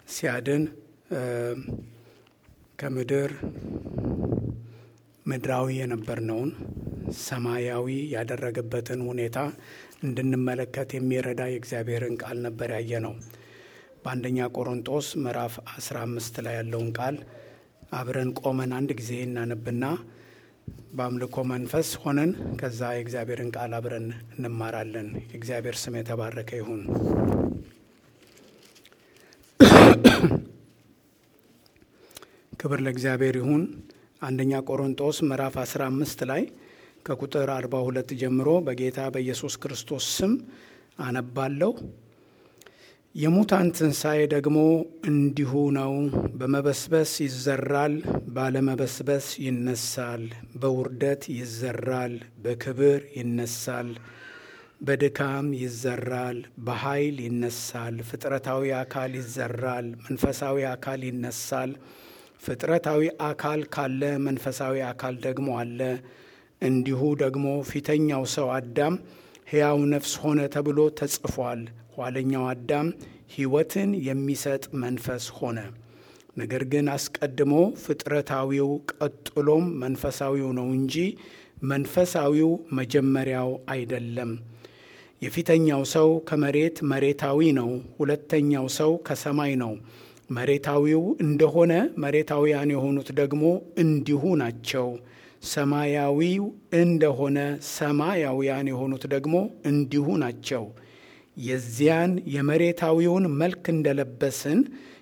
ሲያድን ከምድር ምድራዊ የነበርነውን ሰማያዊ ያደረገበትን ሁኔታ እንድንመለከት የሚረዳ የእግዚአብሔርን ቃል ነበር ያየ ነው። በአንደኛ ቆሮንጦስ ምዕራፍ 15 ላይ ያለውን ቃል አብረን ቆመን አንድ ጊዜ እናነብና በአምልኮ መንፈስ ሆነን ከዛ የእግዚአብሔርን ቃል አብረን እንማራለን። የእግዚአብሔር ስም የተባረከ ይሁን። ክብር ለእግዚአብሔር ይሁን። አንደኛ ቆሮንጦስ ምዕራፍ 15 ላይ ከቁጥር 42 ጀምሮ በጌታ በኢየሱስ ክርስቶስ ስም አነባለሁ። የሙታን ትንሣኤ ደግሞ እንዲሁ ነው። በመበስበስ ይዘራል፣ ባለመበስበስ ይነሳል። በውርደት ይዘራል፣ በክብር ይነሳል። በድካም ይዘራል፣ በኃይል ይነሳል። ፍጥረታዊ አካል ይዘራል፣ መንፈሳዊ አካል ይነሳል። ፍጥረታዊ አካል ካለ መንፈሳዊ አካል ደግሞ አለ። እንዲሁ ደግሞ ፊተኛው ሰው አዳም ሕያው ነፍስ ሆነ ተብሎ ተጽፏል። ኋለኛው አዳም ሕይወትን የሚሰጥ መንፈስ ሆነ። ነገር ግን አስቀድሞ ፍጥረታዊው ቀጥሎም መንፈሳዊው ነው እንጂ መንፈሳዊው መጀመሪያው አይደለም። የፊተኛው ሰው ከመሬት መሬታዊ ነው፣ ሁለተኛው ሰው ከሰማይ ነው። መሬታዊው እንደሆነ መሬታውያን የሆኑት ደግሞ እንዲሁ ናቸው። ሰማያዊው እንደሆነ ሰማያውያን የሆኑት ደግሞ እንዲሁ ናቸው። የዚያን የመሬታዊውን መልክ እንደለበስን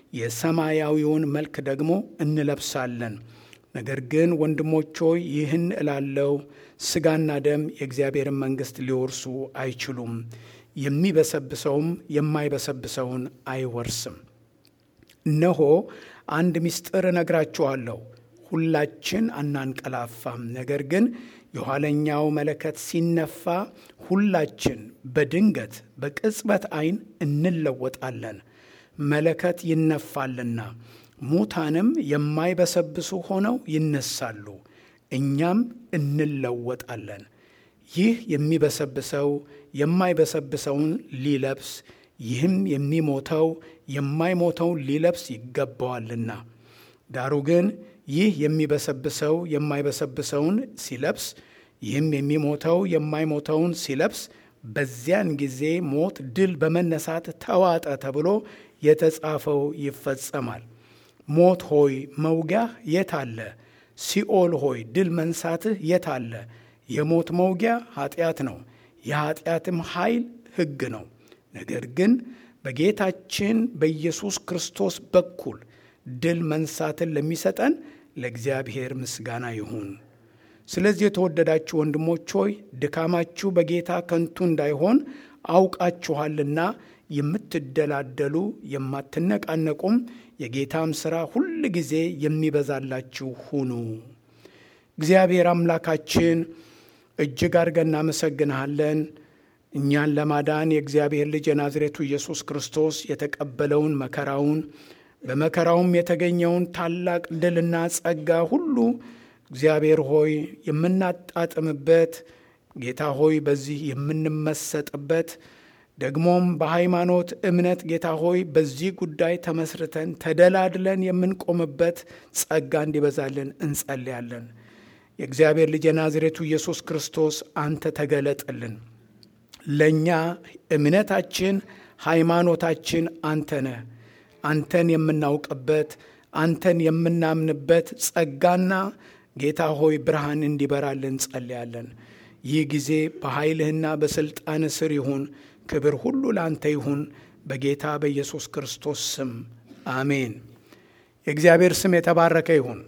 የሰማያዊውን መልክ ደግሞ እንለብሳለን። ነገር ግን ወንድሞች ሆይ ይህን እላለው፣ ሥጋና ደም የእግዚአብሔርን መንግሥት ሊወርሱ አይችሉም፣ የሚበሰብሰውም የማይበሰብሰውን አይወርስም። እነሆ አንድ ምስጢር እነግራችኋለሁ፣ ሁላችን አናንቀላፋም። ነገር ግን የኋለኛው መለከት ሲነፋ ሁላችን በድንገት በቅጽበት ዓይን እንለወጣለን። መለከት ይነፋልና ሙታንም የማይበሰብሱ ሆነው ይነሳሉ፣ እኛም እንለወጣለን። ይህ የሚበሰብሰው የማይበሰብሰውን ሊለብስ ይህም የሚሞተው የማይሞተውን ሊለብስ ይገባዋልና። ዳሩ ግን ይህ የሚበሰብሰው የማይበሰብሰውን ሲለብስ ይህም የሚሞተው የማይሞተውን ሲለብስ በዚያን ጊዜ ሞት ድል በመነሳት ተዋጠ ተብሎ የተጻፈው ይፈጸማል። ሞት ሆይ መውጊያህ የት አለ? ሲኦል ሆይ ድል መንሳትህ የት አለ? የሞት መውጊያ ኃጢአት ነው፣ የኃጢአትም ኃይል ሕግ ነው። ነገር ግን በጌታችን በኢየሱስ ክርስቶስ በኩል ድል መንሳትን ለሚሰጠን ለእግዚአብሔር ምስጋና ይሁን። ስለዚህ የተወደዳችሁ ወንድሞች ሆይ ድካማችሁ በጌታ ከንቱ እንዳይሆን አውቃችኋልና የምትደላደሉ የማትነቃነቁም የጌታም ሥራ ሁል ጊዜ የሚበዛላችሁ ሁኑ። እግዚአብሔር አምላካችን እጅግ አድርገን እናመሰግንሃለን። እኛን ለማዳን የእግዚአብሔር ልጅ የናዝሬቱ ኢየሱስ ክርስቶስ የተቀበለውን መከራውን በመከራውም የተገኘውን ታላቅ ድልና ጸጋ ሁሉ እግዚአብሔር ሆይ የምናጣጥምበት ጌታ ሆይ በዚህ የምንመሰጥበት ደግሞም በሃይማኖት እምነት ጌታ ሆይ በዚህ ጉዳይ ተመስርተን ተደላድለን የምንቆምበት ጸጋ እንዲበዛልን እንጸልያለን። የእግዚአብሔር ልጅ የናዝሬቱ ኢየሱስ ክርስቶስ አንተ ተገለጥልን። ለእኛ እምነታችን ሃይማኖታችን አንተ ነህ። አንተን የምናውቅበት አንተን የምናምንበት ጸጋና ጌታ ሆይ ብርሃን እንዲበራልን እንጸልያለን። ይህ ጊዜ በኃይልህና በሥልጣን ስር ይሁን። ክብር ሁሉ ለአንተ ይሁን፣ በጌታ በኢየሱስ ክርስቶስ ስም አሜን። የእግዚአብሔር ስም የተባረከ ይሁን።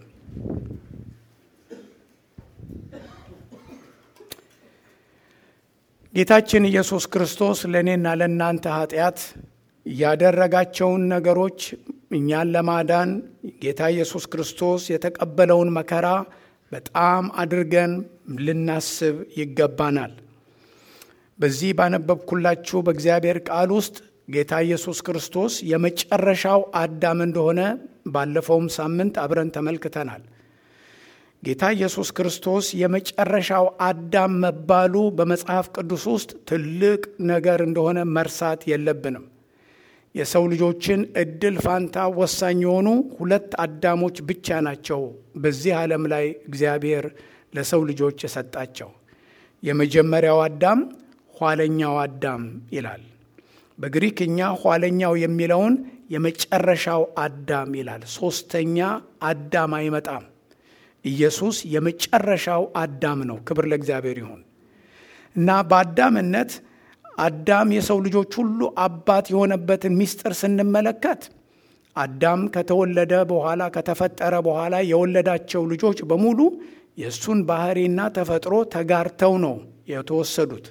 ጌታችን ኢየሱስ ክርስቶስ ለእኔና ለእናንተ ኃጢአት ያደረጋቸውን ነገሮች እኛን ለማዳን ጌታ ኢየሱስ ክርስቶስ የተቀበለውን መከራ በጣም አድርገን ልናስብ ይገባናል። በዚህ ባነበብኩላችሁ በእግዚአብሔር ቃል ውስጥ ጌታ ኢየሱስ ክርስቶስ የመጨረሻው አዳም እንደሆነ ባለፈውም ሳምንት አብረን ተመልክተናል። ጌታ ኢየሱስ ክርስቶስ የመጨረሻው አዳም መባሉ በመጽሐፍ ቅዱስ ውስጥ ትልቅ ነገር እንደሆነ መርሳት የለብንም። የሰው ልጆችን እድል ፋንታ ወሳኝ የሆኑ ሁለት አዳሞች ብቻ ናቸው በዚህ ዓለም ላይ እግዚአብሔር ለሰው ልጆች የሰጣቸው። የመጀመሪያው አዳም፣ ኋለኛው አዳም ይላል። በግሪክኛ ኋለኛው የሚለውን የመጨረሻው አዳም ይላል። ሶስተኛ አዳም አይመጣም። ኢየሱስ የመጨረሻው አዳም ነው። ክብር ለእግዚአብሔር ይሁን እና በአዳምነት አዳም የሰው ልጆች ሁሉ አባት የሆነበትን ምስጢር ስንመለከት አዳም ከተወለደ በኋላ ከተፈጠረ በኋላ የወለዳቸው ልጆች በሙሉ የእሱን ባህሪና ተፈጥሮ ተጋርተው ነው የተወሰዱት።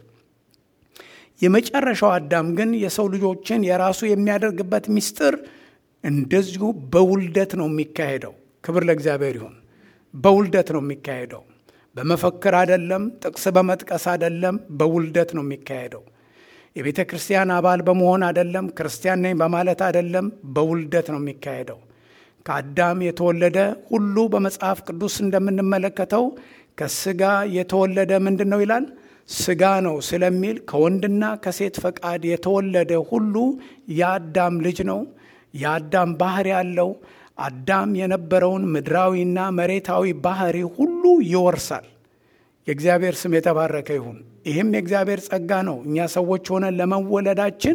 የመጨረሻው አዳም ግን የሰው ልጆችን የራሱ የሚያደርግበት ምስጢር እንደዚሁ በውልደት ነው የሚካሄደው። ክብር ለእግዚአብሔር ይሁን። በውልደት ነው የሚካሄደው። በመፈክር አይደለም፣ ጥቅስ በመጥቀስ አይደለም፣ በውልደት ነው የሚካሄደው። የቤተ ክርስቲያን አባል በመሆን አይደለም፣ ክርስቲያን ነኝ በማለት አይደለም፣ በውልደት ነው የሚካሄደው። ከአዳም የተወለደ ሁሉ በመጽሐፍ ቅዱስ እንደምንመለከተው ከስጋ የተወለደ ምንድን ነው ይላል? ስጋ ነው ስለሚል ከወንድና ከሴት ፈቃድ የተወለደ ሁሉ የአዳም ልጅ ነው። የአዳም ባህሪ ያለው አዳም የነበረውን ምድራዊና መሬታዊ ባህሪ ሁሉ ይወርሳል። የእግዚአብሔር ስም የተባረከ ይሁን። ይህም የእግዚአብሔር ጸጋ ነው። እኛ ሰዎች ሆነን ለመወለዳችን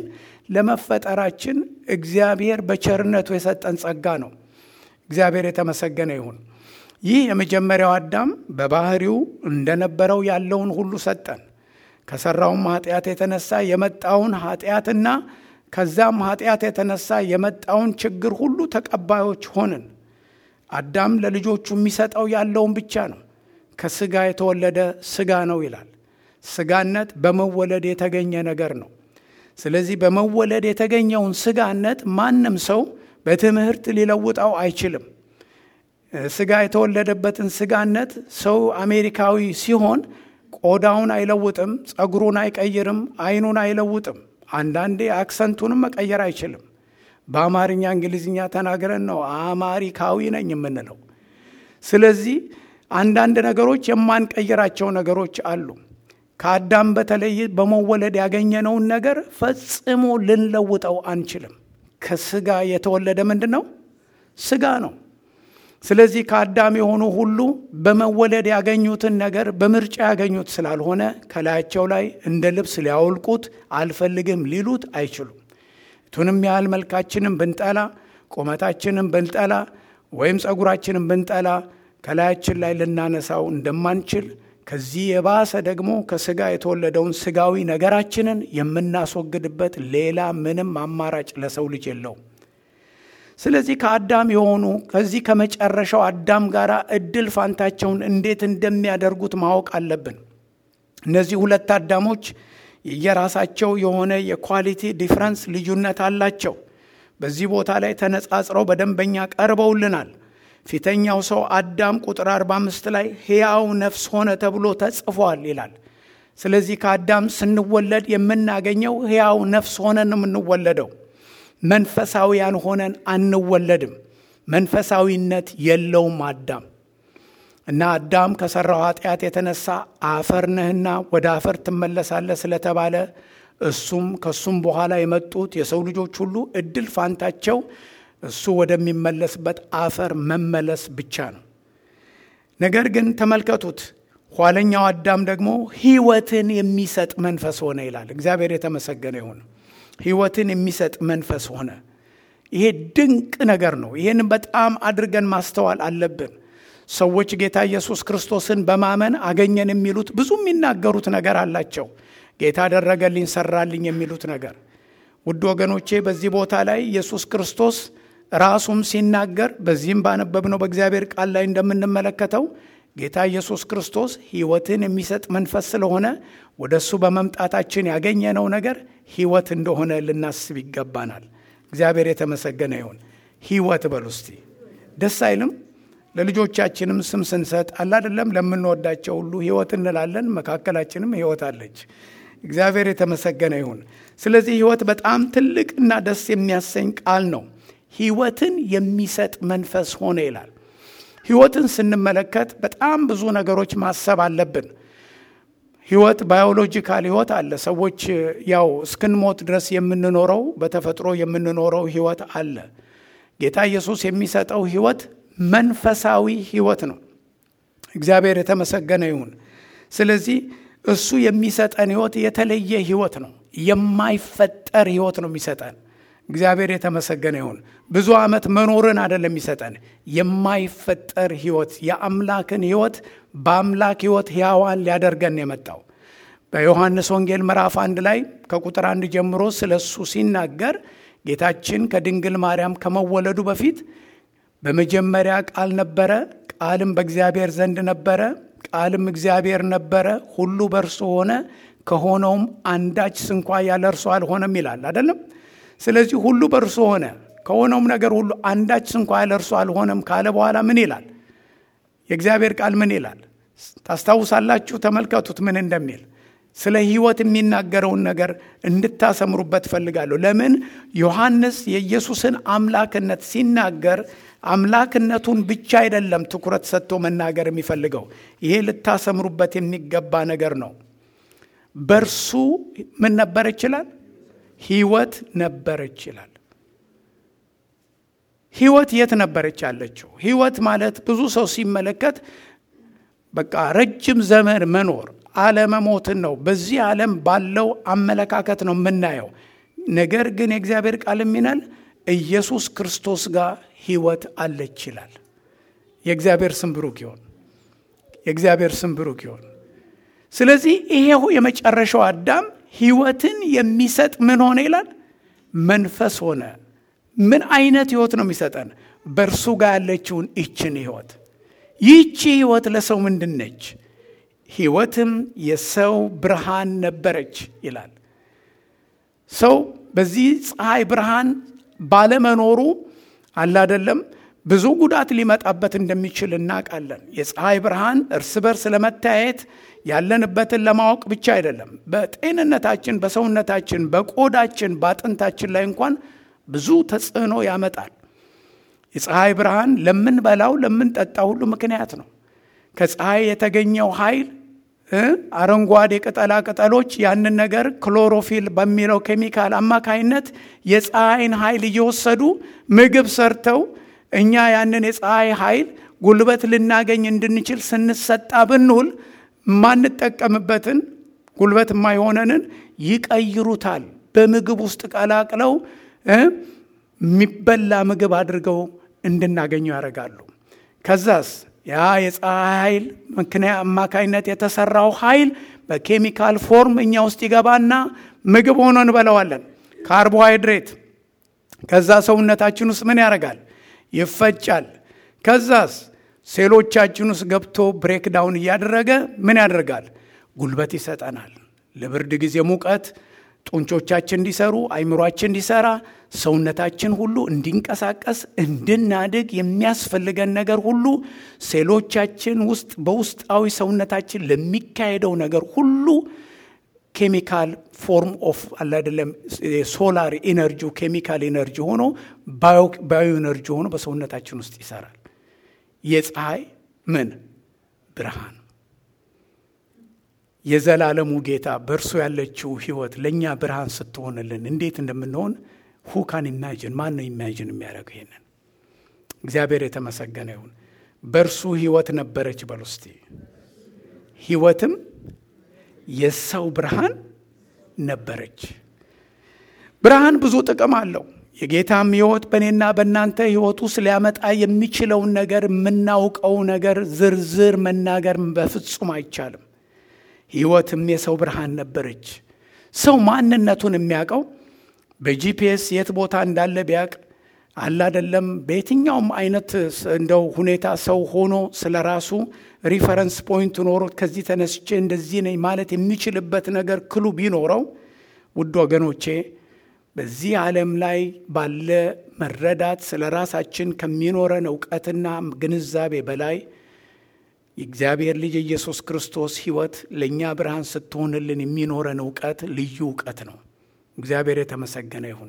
ለመፈጠራችን እግዚአብሔር በቸርነቱ የሰጠን ጸጋ ነው። እግዚአብሔር የተመሰገነ ይሁን። ይህ የመጀመሪያው አዳም በባህሪው እንደነበረው ያለውን ሁሉ ሰጠን። ከሰራውም ኃጢአት የተነሳ የመጣውን ኃጢአትና ከዛም ኃጢአት የተነሳ የመጣውን ችግር ሁሉ ተቀባዮች ሆንን። አዳም ለልጆቹ የሚሰጠው ያለውን ብቻ ነው። ከስጋ የተወለደ ስጋ ነው ይላል። ስጋነት በመወለድ የተገኘ ነገር ነው። ስለዚህ በመወለድ የተገኘውን ስጋነት ማንም ሰው በትምህርት ሊለውጠው አይችልም። ስጋ የተወለደበትን ስጋነት ሰው አሜሪካዊ ሲሆን ቆዳውን አይለውጥም፣ ጸጉሩን አይቀይርም፣ አይኑን አይለውጥም። አንዳንዴ አክሰንቱንም መቀየር አይችልም። በአማርኛ እንግሊዝኛ ተናግረን ነው አማሪካዊ ነኝ የምንለው። ስለዚህ አንዳንድ ነገሮች የማንቀይራቸው ነገሮች አሉ። ከአዳም በተለይ በመወለድ ያገኘነውን ነገር ፈጽሞ ልንለውጠው አንችልም። ከስጋ የተወለደ ምንድን ነው? ስጋ ነው። ስለዚህ ከአዳም የሆኑ ሁሉ በመወለድ ያገኙትን ነገር በምርጫ ያገኙት ስላልሆነ ከላያቸው ላይ እንደ ልብስ ሊያወልቁት አልፈልግም ሊሉት አይችሉም። ቱንም ያህል መልካችንን ብንጠላ፣ ቁመታችንን ብንጠላ፣ ወይም ጸጉራችንን ብንጠላ ከላያችን ላይ ልናነሳው እንደማንችል ከዚህ የባሰ ደግሞ ከስጋ የተወለደውን ስጋዊ ነገራችንን የምናስወግድበት ሌላ ምንም አማራጭ ለሰው ልጅ የለውም። ስለዚህ ከአዳም የሆኑ ከዚህ ከመጨረሻው አዳም ጋር እድል ፋንታቸውን እንዴት እንደሚያደርጉት ማወቅ አለብን። እነዚህ ሁለት አዳሞች የየራሳቸው የሆነ የኳሊቲ ዲፍረንስ ልዩነት አላቸው። በዚህ ቦታ ላይ ተነጻጽረው በደንበኛ ቀርበውልናል። ፊተኛው ሰው አዳም ቁጥር 45 ላይ ሕያው ነፍስ ሆነ ተብሎ ተጽፏል ይላል። ስለዚህ ከአዳም ስንወለድ የምናገኘው ሕያው ነፍስ ሆነን ነው የምንወለደው። መንፈሳዊያን ሆነን አንወለድም። መንፈሳዊነት የለውም አዳም እና አዳም ከሠራው ኃጢአት የተነሳ አፈር ነህና ወደ አፈር ትመለሳለህ ስለተባለ እሱም ከሱም በኋላ የመጡት የሰው ልጆች ሁሉ እድል ፋንታቸው እሱ ወደሚመለስበት አፈር መመለስ ብቻ ነው። ነገር ግን ተመልከቱት፣ ኋለኛው አዳም ደግሞ ሕይወትን የሚሰጥ መንፈስ ሆነ ይላል። እግዚአብሔር የተመሰገነ ይሁን። ሕይወትን የሚሰጥ መንፈስ ሆነ። ይሄ ድንቅ ነገር ነው። ይህን በጣም አድርገን ማስተዋል አለብን። ሰዎች ጌታ ኢየሱስ ክርስቶስን በማመን አገኘን የሚሉት ብዙ የሚናገሩት ነገር አላቸው። ጌታ አደረገልኝ፣ ሰራልኝ የሚሉት ነገር ውድ ወገኖቼ፣ በዚህ ቦታ ላይ ኢየሱስ ክርስቶስ ራሱም ሲናገር በዚህም ባነበብነው በእግዚአብሔር ቃል ላይ እንደምንመለከተው ጌታ ኢየሱስ ክርስቶስ ሕይወትን የሚሰጥ መንፈስ ስለሆነ ወደ እሱ በመምጣታችን ያገኘነው ነገር ሕይወት እንደሆነ ልናስብ ይገባናል። እግዚአብሔር የተመሰገነ ይሁን። ሕይወት በሉ እስቲ። ደስ አይልም? ለልጆቻችንም ስም ስንሰጥ አላደለም ለምንወዳቸው ሁሉ ሕይወት እንላለን። መካከላችንም ሕይወት አለች። እግዚአብሔር የተመሰገነ ይሁን። ስለዚህ ሕይወት በጣም ትልቅ እና ደስ የሚያሰኝ ቃል ነው። ሕይወትን የሚሰጥ መንፈስ ሆነ ይላል። ሕይወትን ስንመለከት በጣም ብዙ ነገሮች ማሰብ አለብን። ህይወት ባዮሎጂካል ህይወት አለ። ሰዎች ያው እስክንሞት ድረስ የምንኖረው በተፈጥሮ የምንኖረው ህይወት አለ። ጌታ ኢየሱስ የሚሰጠው ህይወት መንፈሳዊ ህይወት ነው። እግዚአብሔር የተመሰገነ ይሁን። ስለዚህ እሱ የሚሰጠን ህይወት የተለየ ህይወት ነው። የማይፈጠር ህይወት ነው የሚሰጠን። እግዚአብሔር የተመሰገነ ይሁን። ብዙ ዓመት መኖርን አይደለም የሚሰጠን፣ የማይፈጠር ህይወት፣ የአምላክን ህይወት በአምላክ ህይወት ሕያዋን ሊያደርገን የመጣው በዮሐንስ ወንጌል ምዕራፍ አንድ ላይ ከቁጥር አንድ ጀምሮ ስለ እሱ ሲናገር ጌታችን ከድንግል ማርያም ከመወለዱ በፊት በመጀመሪያ ቃል ነበረ፣ ቃልም በእግዚአብሔር ዘንድ ነበረ፣ ቃልም እግዚአብሔር ነበረ፣ ሁሉ በእርሱ ሆነ፣ ከሆነውም አንዳች ስንኳ ያለ እርሱ አልሆነም ይላል አይደለም። ስለዚህ ሁሉ በእርሱ ሆነ፣ ከሆነውም ነገር ሁሉ አንዳች ስንኳ ያለ እርሱ አልሆነም ካለ በኋላ ምን ይላል? የእግዚአብሔር ቃል ምን ይላል? ታስታውሳላችሁ? ተመልከቱት ምን እንደሚል ስለ ህይወት የሚናገረውን ነገር እንድታሰምሩበት ፈልጋለሁ። ለምን ዮሐንስ የኢየሱስን አምላክነት ሲናገር አምላክነቱን ብቻ አይደለም ትኩረት ሰጥቶ መናገር የሚፈልገው። ይሄ ልታሰምሩበት የሚገባ ነገር ነው። በእርሱ ምን ነበረ ይችላል? ህይወት ነበረች ይላል። ህይወት የት ነበረች ያለችው? ህይወት ማለት ብዙ ሰው ሲመለከት በቃ ረጅም ዘመን መኖር አለመሞትን ነው። በዚህ ዓለም ባለው አመለካከት ነው የምናየው። ነገር ግን የእግዚአብሔር ቃል የሚናል ኢየሱስ ክርስቶስ ጋር ህይወት አለች ይላል። የእግዚአብሔር ስም ብሩክ ይሆን። የእግዚአብሔር ስም ብሩክ ይሆን። ስለዚህ ይሄው የመጨረሻው አዳም ህይወትን የሚሰጥ ምን ሆነ ይላል? መንፈስ ሆነ። ምን አይነት ህይወት ነው የሚሰጠን? በእርሱ ጋር ያለችውን ይችን ህይወት። ይህቺ ህይወት ለሰው ምንድን ነች? ህይወትም የሰው ብርሃን ነበረች ይላል። ሰው በዚህ ፀሐይ ብርሃን ባለመኖሩ አላደለም ብዙ ጉዳት ሊመጣበት እንደሚችል እናውቃለን። የፀሐይ ብርሃን እርስ በርስ ለመታየት ያለንበትን ለማወቅ ብቻ አይደለም፣ በጤንነታችን፣ በሰውነታችን፣ በቆዳችን፣ በአጥንታችን ላይ እንኳን ብዙ ተጽዕኖ ያመጣል። የፀሐይ ብርሃን ለምንበላው ለምንጠጣ ሁሉ ምክንያት ነው። ከፀሐይ የተገኘው ኃይል አረንጓዴ ቅጠላ ቅጠሎች ያንን ነገር ክሎሮፊል በሚለው ኬሚካል አማካይነት የፀሐይን ኃይል እየወሰዱ ምግብ ሰርተው እኛ ያንን የፀሐይ ኃይል ጉልበት ልናገኝ እንድንችል ስንሰጣ ብንውል የማንጠቀምበትን ጉልበት የማይሆነንን ይቀይሩታል። በምግብ ውስጥ ቀላቅለው የሚበላ ምግብ አድርገው እንድናገኙ ያደርጋሉ። ከዛስ ያ የፀሐይ ኃይል ምክንያት አማካይነት የተሰራው ኃይል በኬሚካል ፎርም እኛ ውስጥ ይገባና ምግብ ሆኖ እንበለዋለን። ካርቦሃይድሬት ከዛ ሰውነታችን ውስጥ ምን ያደርጋል? ይፈጫል። ከዛስ ሴሎቻችን ውስጥ ገብቶ ብሬክዳውን እያደረገ ምን ያደርጋል? ጉልበት ይሰጠናል። ለብርድ ጊዜ ሙቀት ጡንቾቻችን እንዲሰሩ፣ አይምሯችን እንዲሰራ፣ ሰውነታችን ሁሉ እንዲንቀሳቀስ፣ እንድናድግ የሚያስፈልገን ነገር ሁሉ ሴሎቻችን ውስጥ በውስጣዊ ሰውነታችን ለሚካሄደው ነገር ሁሉ ኬሚካል ፎርም ኦፍ አለ አይደለም ሶላር ኢነርጂ ኬሚካል ኢነርጂ ሆኖ ባዮ ኢነርጂ ሆኖ በሰውነታችን ውስጥ ይሰራል። የፀሐይ ምን ብርሃን የዘላለሙ ጌታ በእርሱ ያለችው ህይወት ለእኛ ብርሃን ስትሆንልን እንዴት እንደምንሆን ሁካን ኢማጅን ማን ነው ኢማጅን የሚያደርገው ይሄንን? እግዚአብሔር የተመሰገነ ይሁን። በእርሱ ህይወት ነበረች በል ውስቲ ህይወትም የሰው ብርሃን ነበረች። ብርሃን ብዙ ጥቅም አለው። የጌታም ህይወት በእኔና በእናንተ ህይወት ውስጥ ሊያመጣ የሚችለውን ነገር የምናውቀው ነገር ዝርዝር መናገር በፍጹም አይቻልም። ህይወትም የሰው ብርሃን ነበረች። ሰው ማንነቱን የሚያውቀው በጂፒኤስ የት ቦታ እንዳለ ቢያውቅ አላደለም በየትኛውም አይነት እንደው ሁኔታ ሰው ሆኖ ስለ ራሱ ሪፈረንስ ፖይንት ኖሮት ከዚህ ተነስቼ እንደዚህ ነኝ ማለት የሚችልበት ነገር ክሉ ቢኖረው ውድ ወገኖቼ በዚህ ዓለም ላይ ባለ መረዳት ስለ ራሳችን ከሚኖረን እውቀትና ግንዛቤ በላይ የእግዚአብሔር ልጅ ኢየሱስ ክርስቶስ ህይወት ለእኛ ብርሃን ስትሆንልን የሚኖረን እውቀት ልዩ እውቀት ነው። እግዚአብሔር የተመሰገነ ይሁን።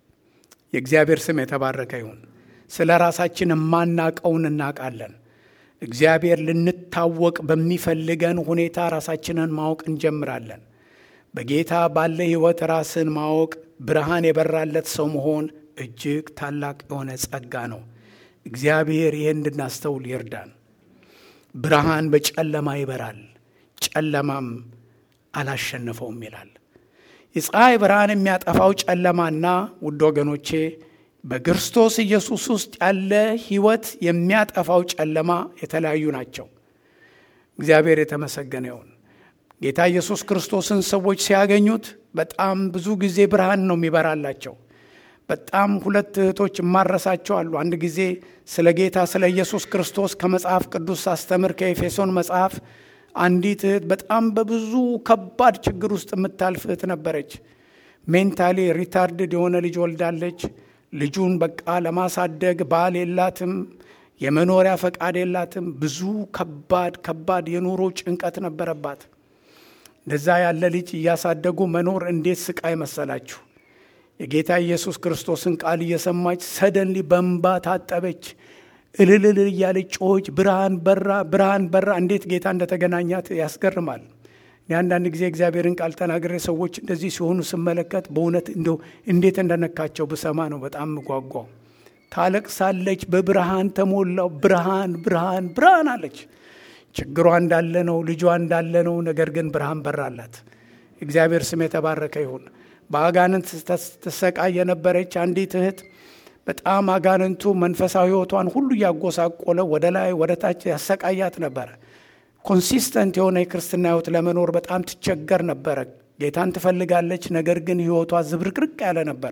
የእግዚአብሔር ስም የተባረከ ይሁን። ስለ ራሳችን የማናቀውን እናውቃለን። እግዚአብሔር ልንታወቅ በሚፈልገን ሁኔታ ራሳችንን ማወቅ እንጀምራለን። በጌታ ባለ ሕይወት ራስን ማወቅ ብርሃን የበራለት ሰው መሆን እጅግ ታላቅ የሆነ ጸጋ ነው። እግዚአብሔር ይህን እንድናስተውል ይርዳን። ብርሃን በጨለማ ይበራል፣ ጨለማም አላሸነፈውም ይላል። የፀሐይ ብርሃን የሚያጠፋው ጨለማና ውድ ወገኖቼ በክርስቶስ ኢየሱስ ውስጥ ያለ ሕይወት የሚያጠፋው ጨለማ የተለያዩ ናቸው። እግዚአብሔር የተመሰገነ ይሁን። ጌታ ኢየሱስ ክርስቶስን ሰዎች ሲያገኙት በጣም ብዙ ጊዜ ብርሃን ነው የሚበራላቸው። በጣም ሁለት እህቶች እማረሳቸው አሉ። አንድ ጊዜ ስለ ጌታ ስለ ኢየሱስ ክርስቶስ ከመጽሐፍ ቅዱስ ሳስተምር ከኤፌሶን መጽሐፍ አንዲት እህት በጣም በብዙ ከባድ ችግር ውስጥ የምታልፍ እህት ነበረች። ሜንታሊ ሪታርድድ የሆነ ልጅ ወልዳለች። ልጁን በቃ ለማሳደግ ባል የላትም፣ የመኖሪያ ፈቃድ የላትም። ብዙ ከባድ ከባድ የኑሮ ጭንቀት ነበረባት። እንደዛ ያለ ልጅ እያሳደጉ መኖር እንዴት ስቃይ መሰላችሁ! የጌታ ኢየሱስ ክርስቶስን ቃል እየሰማች ሰደንሊ በንባ ታጠበች። እልልል እያለች ጮች፣ ብርሃን በራ፣ ብርሃን በራ። እንዴት ጌታ እንደተገናኛት ያስገርማል። አንዳንድ ጊዜ እግዚአብሔርን ቃል ተናግሬ ሰዎች እንደዚህ ሲሆኑ ስመለከት በእውነት እንደው እንዴት እንደነካቸው ብሰማ ነው በጣም ጓጓው። ታለቅሳለች። በብርሃን ተሞላው። ብርሃን ብርሃን ብርሃን አለች። ችግሯ እንዳለ ነው፣ ልጇ እንዳለ ነው። ነገር ግን ብርሃን በራላት። እግዚአብሔር ስም የተባረከ ይሁን። በአጋንንት ትሰቃይ የነበረች አንዲት እህት በጣም አጋንንቱ መንፈሳዊ ሕይወቷን ሁሉ እያጎሳቆለ ወደ ላይ ወደ ታች ያሰቃያት ነበረ። ኮንሲስተንት የሆነ የክርስትና ሕይወት ለመኖር በጣም ትቸገር ነበረ። ጌታን ትፈልጋለች፣ ነገር ግን ሕይወቷ ዝብርቅርቅ ያለ ነበር።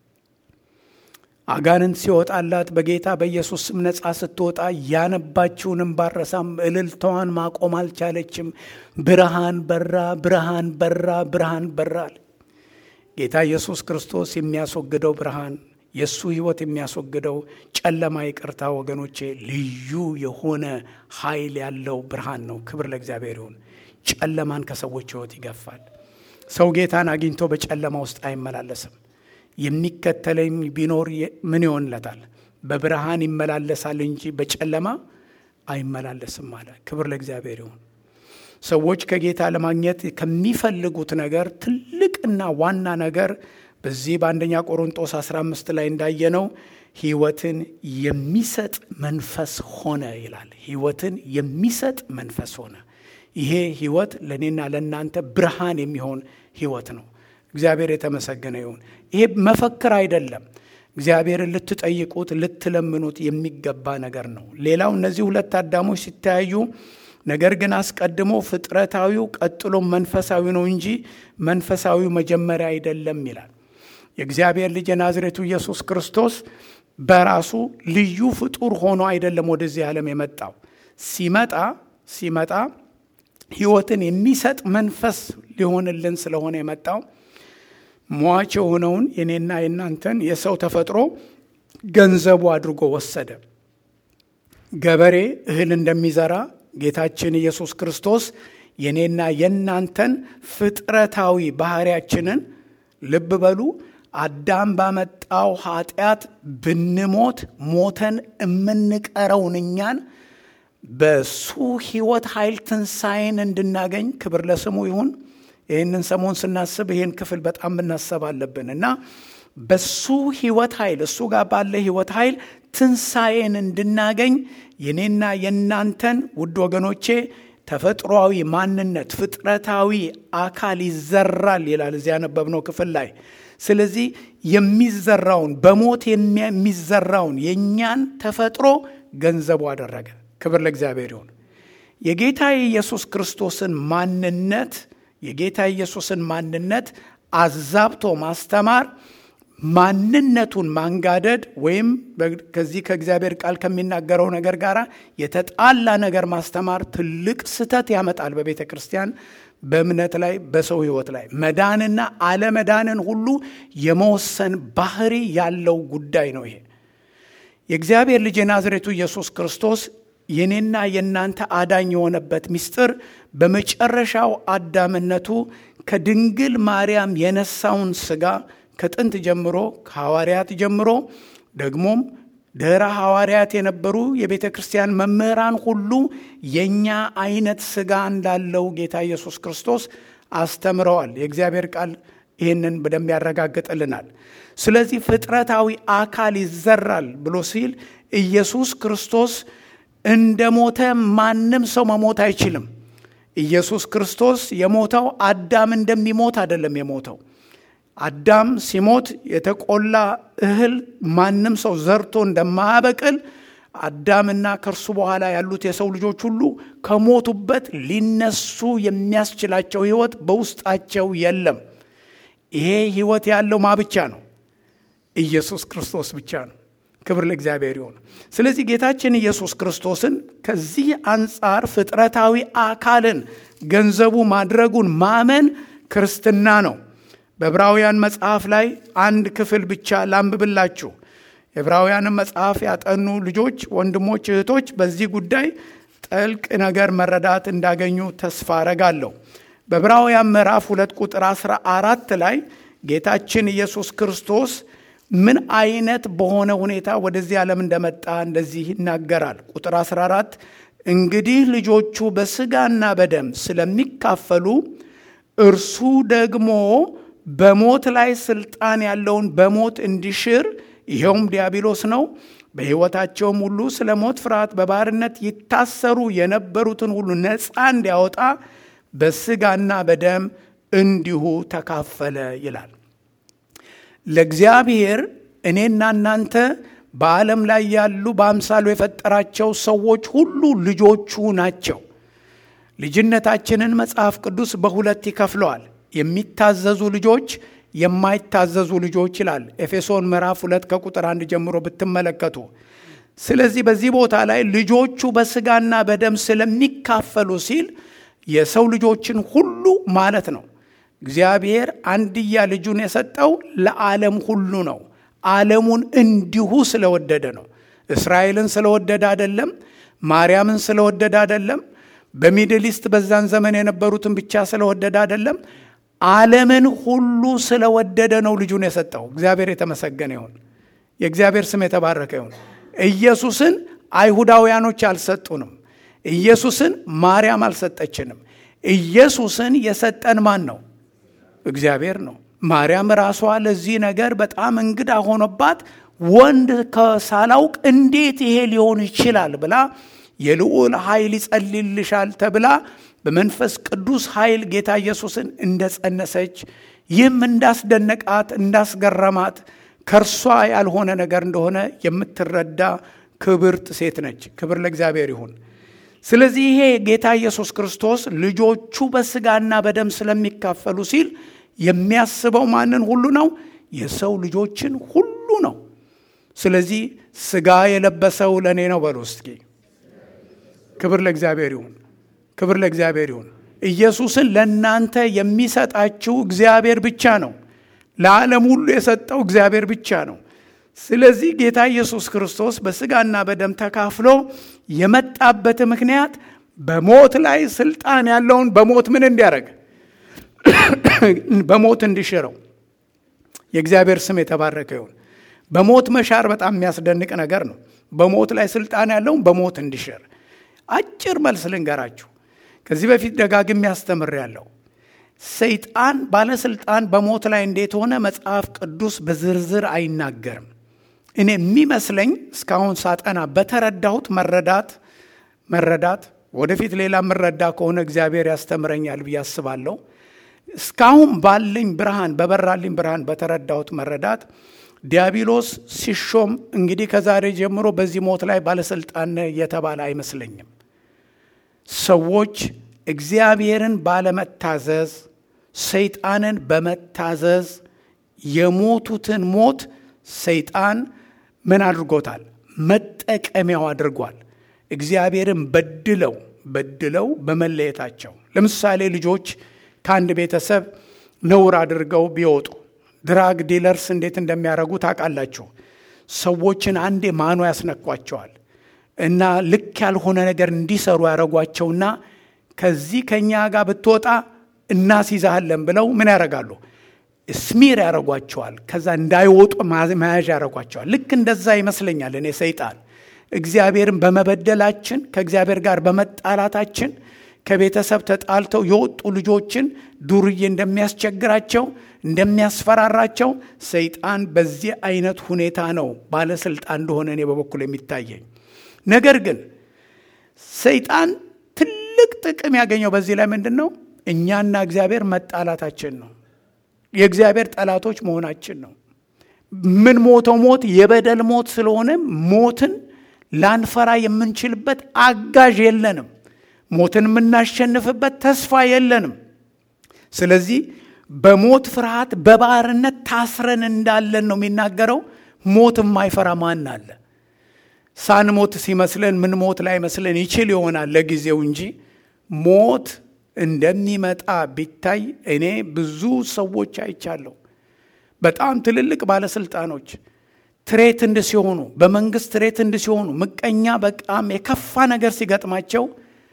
አጋንንት ሲወጣላት በጌታ በኢየሱስ ስም ነፃ ስትወጣ ያነባችውንም ባረሳም እልልታዋን ማቆም አልቻለችም። ብርሃን በራ፣ ብርሃን በራ፣ ብርሃን በራል። ጌታ ኢየሱስ ክርስቶስ የሚያስወግደው ብርሃን የእሱ ሕይወት የሚያስወግደው ጨለማ ይቅርታ፣ ወገኖቼ ልዩ የሆነ ኃይል ያለው ብርሃን ነው። ክብር ለእግዚአብሔር ይሁን። ጨለማን ከሰዎች ሕይወት ይገፋል። ሰው ጌታን አግኝቶ በጨለማ ውስጥ አይመላለስም። የሚከተለኝ ቢኖር ምን ይሆንለታል? በብርሃን ይመላለሳል እንጂ በጨለማ አይመላለስም አለ። ክብር ለእግዚአብሔር ይሁን። ሰዎች ከጌታ ለማግኘት ከሚፈልጉት ነገር ትልቅና ዋና ነገር በዚህ በአንደኛ ቆሮንጦስ 15 ላይ እንዳየነው ሕይወትን የሚሰጥ መንፈስ ሆነ ይላል። ሕይወትን የሚሰጥ መንፈስ ሆነ። ይሄ ሕይወት ለእኔና ለእናንተ ብርሃን የሚሆን ሕይወት ነው። እግዚአብሔር የተመሰገነ ይሁን። ይሄ መፈክር አይደለም። እግዚአብሔርን ልትጠይቁት ልትለምኑት የሚገባ ነገር ነው። ሌላው እነዚህ ሁለት አዳሞች ሲተያዩ ነገር ግን አስቀድሞ ፍጥረታዊው ቀጥሎ መንፈሳዊ ነው እንጂ መንፈሳዊው መጀመሪያ አይደለም ይላል። የእግዚአብሔር ልጅ የናዝሬቱ ኢየሱስ ክርስቶስ በራሱ ልዩ ፍጡር ሆኖ አይደለም ወደዚህ ዓለም የመጣው። ሲመጣ ሲመጣ ሕይወትን የሚሰጥ መንፈስ ሊሆንልን ስለሆነ የመጣው ሟች የሆነውን የኔና የናንተን የሰው ተፈጥሮ ገንዘቡ አድርጎ ወሰደ። ገበሬ እህል እንደሚዘራ ጌታችን ኢየሱስ ክርስቶስ የኔና የናንተን ፍጥረታዊ ባህሪያችንን ልብ በሉ አዳም ባመጣው ኃጢአት ብንሞት ሞተን የምንቀረውን እኛን በሱ ሕይወት ኃይል ትንሣኤን እንድናገኝ ክብር ለስሙ ይሁን። ይህንን ሰሞን ስናስብ ይህን ክፍል በጣም ብናሰብ አለብን እና በሱ ሕይወት ኃይል እሱ ጋር ባለ ሕይወት ኃይል ትንሣኤን እንድናገኝ የኔና የእናንተን ውድ ወገኖቼ ተፈጥሯዊ ማንነት ፍጥረታዊ አካል ይዘራል ይላል እዚያ ያነበብነው ክፍል ላይ። ስለዚህ የሚዘራውን በሞት የሚዘራውን የእኛን ተፈጥሮ ገንዘቡ አደረገ። ክብር ለእግዚአብሔር ይሁን። የጌታ የኢየሱስ ክርስቶስን ማንነት የጌታ ኢየሱስን ማንነት አዛብቶ ማስተማር ማንነቱን ማንጋደድ ወይም ከዚህ ከእግዚአብሔር ቃል ከሚናገረው ነገር ጋር የተጣላ ነገር ማስተማር ትልቅ ስህተት ያመጣል በቤተ ክርስቲያን በእምነት ላይ በሰው ሕይወት ላይ መዳንና አለመዳንን ሁሉ የመወሰን ባህሪ ያለው ጉዳይ ነው። ይሄ የእግዚአብሔር ልጅ የናዝሬቱ ኢየሱስ ክርስቶስ የኔና የእናንተ አዳኝ የሆነበት ምስጢር በመጨረሻው አዳምነቱ ከድንግል ማርያም የነሳውን ሥጋ ከጥንት ጀምሮ ከሐዋርያት ጀምሮ ደግሞም ድኅረ ሐዋርያት የነበሩ የቤተ ክርስቲያን መምህራን ሁሉ የእኛ አይነት ሥጋ እንዳለው ጌታ ኢየሱስ ክርስቶስ አስተምረዋል። የእግዚአብሔር ቃል ይህንን በደንብ ያረጋግጥልናል። ስለዚህ ፍጥረታዊ አካል ይዘራል ብሎ ሲል ኢየሱስ ክርስቶስ እንደ ሞተ ማንም ሰው መሞት አይችልም። ኢየሱስ ክርስቶስ የሞተው አዳም እንደሚሞት አይደለም የሞተው አዳም ሲሞት የተቆላ እህል ማንም ሰው ዘርቶ እንደማያበቅል አዳምና ከእርሱ በኋላ ያሉት የሰው ልጆች ሁሉ ከሞቱበት ሊነሱ የሚያስችላቸው ሕይወት በውስጣቸው የለም። ይሄ ሕይወት ያለው ማ ብቻ ነው? ኢየሱስ ክርስቶስ ብቻ ነው። ክብር ለእግዚአብሔር ይሁን። ስለዚህ ጌታችን ኢየሱስ ክርስቶስን ከዚህ አንጻር ፍጥረታዊ አካልን ገንዘቡ ማድረጉን ማመን ክርስትና ነው። በዕብራውያን መጽሐፍ ላይ አንድ ክፍል ብቻ ላንብብላችሁ። የዕብራውያንን መጽሐፍ ያጠኑ ልጆች፣ ወንድሞች፣ እህቶች በዚህ ጉዳይ ጥልቅ ነገር መረዳት እንዳገኙ ተስፋ አረጋለሁ። በዕብራውያን ምዕራፍ ሁለት ቁጥር አስራ አራት ላይ ጌታችን ኢየሱስ ክርስቶስ ምን አይነት በሆነ ሁኔታ ወደዚህ ዓለም እንደመጣ እንደዚህ ይናገራል። ቁጥር 14 እንግዲህ ልጆቹ በስጋና በደም ስለሚካፈሉ እርሱ ደግሞ በሞት ላይ ስልጣን ያለውን በሞት እንዲሽር ይኸውም ዲያብሎስ ነው። በሕይወታቸውም ሁሉ ስለ ሞት ፍርሃት በባርነት ይታሰሩ የነበሩትን ሁሉ ነፃ እንዲያወጣ በስጋና በደም እንዲሁ ተካፈለ ይላል። ለእግዚአብሔር እኔና እናንተ በዓለም ላይ ያሉ በአምሳሉ የፈጠራቸው ሰዎች ሁሉ ልጆቹ ናቸው። ልጅነታችንን መጽሐፍ ቅዱስ በሁለት ይከፍለዋል። የሚታዘዙ ልጆች፣ የማይታዘዙ ልጆች ይላል ኤፌሶን ምዕራፍ ሁለት ከቁጥር አንድ ጀምሮ ብትመለከቱ። ስለዚህ በዚህ ቦታ ላይ ልጆቹ በስጋና በደም ስለሚካፈሉ ሲል የሰው ልጆችን ሁሉ ማለት ነው። እግዚአብሔር አንድያ ልጁን የሰጠው ለዓለም ሁሉ ነው። ዓለሙን እንዲሁ ስለወደደ ነው። እስራኤልን ስለወደደ አይደለም። ማርያምን ስለወደደ አይደለም። በሚድል ኢስት በዛን ዘመን የነበሩትን ብቻ ስለወደደ አይደለም። ዓለምን ሁሉ ስለወደደ ነው ልጁን የሰጠው። እግዚአብሔር የተመሰገነ ይሁን። የእግዚአብሔር ስም የተባረከ ይሁን። ኢየሱስን አይሁዳውያኖች አልሰጡንም። ኢየሱስን ማርያም አልሰጠችንም። ኢየሱስን የሰጠን ማን ነው? እግዚአብሔር ነው። ማርያም ራሷ ለዚህ ነገር በጣም እንግዳ ሆኖባት ወንድ ከሳላውቅ እንዴት ይሄ ሊሆን ይችላል ብላ የልዑል ኃይል ይጸልልሻል ተብላ በመንፈስ ቅዱስ ኃይል ጌታ ኢየሱስን እንደጸነሰች ይህም እንዳስደነቃት እንዳስገረማት ከእርሷ ያልሆነ ነገር እንደሆነ የምትረዳ ክብርት ሴት ነች። ክብር ለእግዚአብሔር ይሁን። ስለዚህ ይሄ ጌታ ኢየሱስ ክርስቶስ ልጆቹ በስጋና በደም ስለሚካፈሉ ሲል የሚያስበው ማንን ሁሉ ነው? የሰው ልጆችን ሁሉ ነው። ስለዚህ ስጋ የለበሰው ለእኔ ነው በሉ እስኪ። ክብር ለእግዚአብሔር ይሁን። ክብር ለእግዚአብሔር ይሁን። ኢየሱስን ለእናንተ የሚሰጣችሁ እግዚአብሔር ብቻ ነው። ለዓለም ሁሉ የሰጠው እግዚአብሔር ብቻ ነው። ስለዚህ ጌታ ኢየሱስ ክርስቶስ በስጋና በደም ተካፍሎ የመጣበት ምክንያት በሞት ላይ ስልጣን ያለውን በሞት ምን እንዲያደርግ በሞት እንዲሽረው። የእግዚአብሔር ስም የተባረከ ይሁን። በሞት መሻር በጣም የሚያስደንቅ ነገር ነው። በሞት ላይ ስልጣን ያለውን በሞት እንዲሽር። አጭር መልስ ልንገራችሁ። ከዚህ በፊት ደጋግሜ ያስተምር ያለው ሰይጣን ባለስልጣን በሞት ላይ እንዴት ሆነ መጽሐፍ ቅዱስ በዝርዝር አይናገርም። እኔ የሚመስለኝ እስካሁን ሳጠና በተረዳሁት መረዳት መረዳት ወደፊት ሌላ የምረዳ ከሆነ እግዚአብሔር ያስተምረኛል ብዬ አስባለሁ። እስካሁን ባለኝ ብርሃን በበራልኝ ብርሃን በተረዳሁት መረዳት ዲያብሎስ ሲሾም እንግዲህ ከዛሬ ጀምሮ በዚህ ሞት ላይ ባለስልጣን የተባለ አይመስለኝም። ሰዎች እግዚአብሔርን ባለመታዘዝ ሰይጣንን በመታዘዝ የሞቱትን ሞት ሰይጣን ምን አድርጎታል? መጠቀሚያው አድርጓል። እግዚአብሔርን በድለው በድለው በመለየታቸው ለምሳሌ ልጆች ከአንድ ቤተሰብ ነውር አድርገው ቢወጡ ድራግ ዲለርስ እንዴት እንደሚያደርጉ ታውቃላችሁ። ሰዎችን አንዴ ማኖ ያስነኳቸዋል እና ልክ ያልሆነ ነገር እንዲሰሩ ያደረጓቸውና ከዚህ ከእኛ ጋር ብትወጣ እናስይዛሃለን ብለው ምን ያደርጋሉ? ስሚር ያደረጓቸዋል። ከዛ እንዳይወጡ መያዣ ያደረጓቸዋል። ልክ እንደዛ ይመስለኛል እኔ ሰይጣን እግዚአብሔርን በመበደላችን ከእግዚአብሔር ጋር በመጣላታችን ከቤተሰብ ተጣልተው የወጡ ልጆችን ዱርዬ እንደሚያስቸግራቸው እንደሚያስፈራራቸው ሰይጣን በዚህ አይነት ሁኔታ ነው ባለስልጣን እንደሆነ እኔ በበኩል የሚታየኝ። ነገር ግን ሰይጣን ትልቅ ጥቅም ያገኘው በዚህ ላይ ምንድን ነው? እኛና እግዚአብሔር መጣላታችን ነው። የእግዚአብሔር ጠላቶች መሆናችን ነው። ምን ሞተው ሞት የበደል ሞት ስለሆነ ሞትን ላንፈራ የምንችልበት አጋዥ የለንም። ሞትን የምናሸንፍበት ተስፋ የለንም። ስለዚህ በሞት ፍርሃት በባርነት ታስረን እንዳለን ነው የሚናገረው። ሞት የማይፈራ ማን አለ? ሳንሞት ሲመስለን ምን ሞት ላይ መስለን ይችል ይሆናል ለጊዜው እንጂ ሞት እንደሚመጣ ቢታይ እኔ ብዙ ሰዎች አይቻለሁ። በጣም ትልልቅ ባለስልጣኖች ትሬትንድ ሲሆኑ፣ በመንግስት ትሬትንድ ሲሆኑ፣ ምቀኛ በጣም የከፋ ነገር ሲገጥማቸው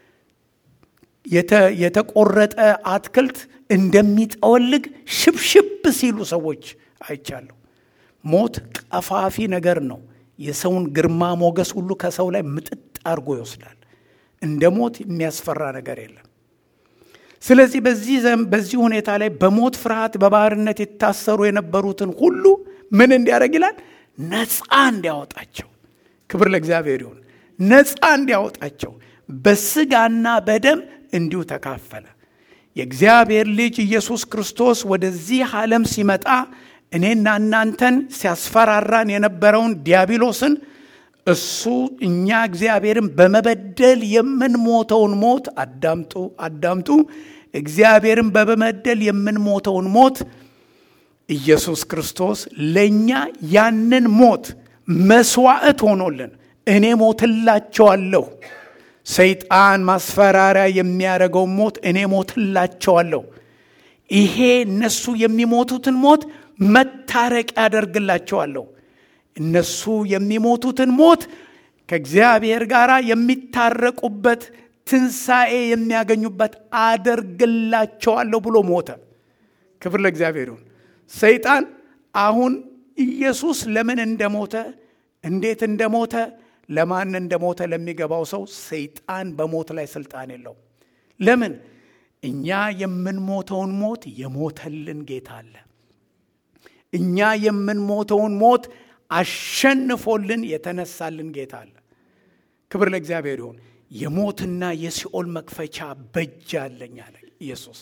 የተቆረጠ አትክልት እንደሚጠወልግ ሽብሽብ ሲሉ ሰዎች አይቻለሁ። ሞት ቀፋፊ ነገር ነው። የሰውን ግርማ ሞገስ ሁሉ ከሰው ላይ ምጥጥ አድርጎ ይወስዳል። እንደ ሞት የሚያስፈራ ነገር የለም። ስለዚህ በዚህ ዘም በዚህ ሁኔታ ላይ በሞት ፍርሃት በባርነት የታሰሩ የነበሩትን ሁሉ ምን እንዲያደርግ ይላል? ነፃ እንዲያወጣቸው። ክብር ለእግዚአብሔር ይሁን። ነፃ እንዲያወጣቸው በስጋና በደም እንዲሁ ተካፈለ። የእግዚአብሔር ልጅ ኢየሱስ ክርስቶስ ወደዚህ ዓለም ሲመጣ እኔና እናንተን ሲያስፈራራን የነበረውን ዲያብሎስን እሱ እኛ እግዚአብሔርን በመበደል የምንሞተውን ሞት አዳምጡ አዳምጡ። እግዚአብሔርን በመበደል የምንሞተውን ሞት ኢየሱስ ክርስቶስ ለእኛ ያንን ሞት መስዋዕት ሆኖልን እኔ ሞትላቸዋለሁ። ሰይጣን ማስፈራሪያ የሚያደርገውን ሞት እኔ ሞትላቸዋለሁ። ይሄ እነሱ የሚሞቱትን ሞት መታረቅ ያደርግላቸዋለሁ። እነሱ የሚሞቱትን ሞት ከእግዚአብሔር ጋር የሚታረቁበት ትንሣኤ የሚያገኙበት አደርግላቸዋለሁ ብሎ ሞተ። ክብር ለእግዚአብሔር ይሁን። ሰይጣን አሁን ኢየሱስ ለምን እንደሞተ እንዴት እንደሞተ ለማን እንደሞተ ለሚገባው ሰው ሰይጣን በሞት ላይ ስልጣን የለው። ለምን? እኛ የምንሞተውን ሞት የሞተልን ጌታ አለ። እኛ የምንሞተውን ሞት አሸንፎልን የተነሳልን ጌታ አለ። ክብር ለእግዚአብሔር ይሁን። የሞትና የሲኦል መክፈቻ በእጅ አለኝ አለ ኢየሱስ።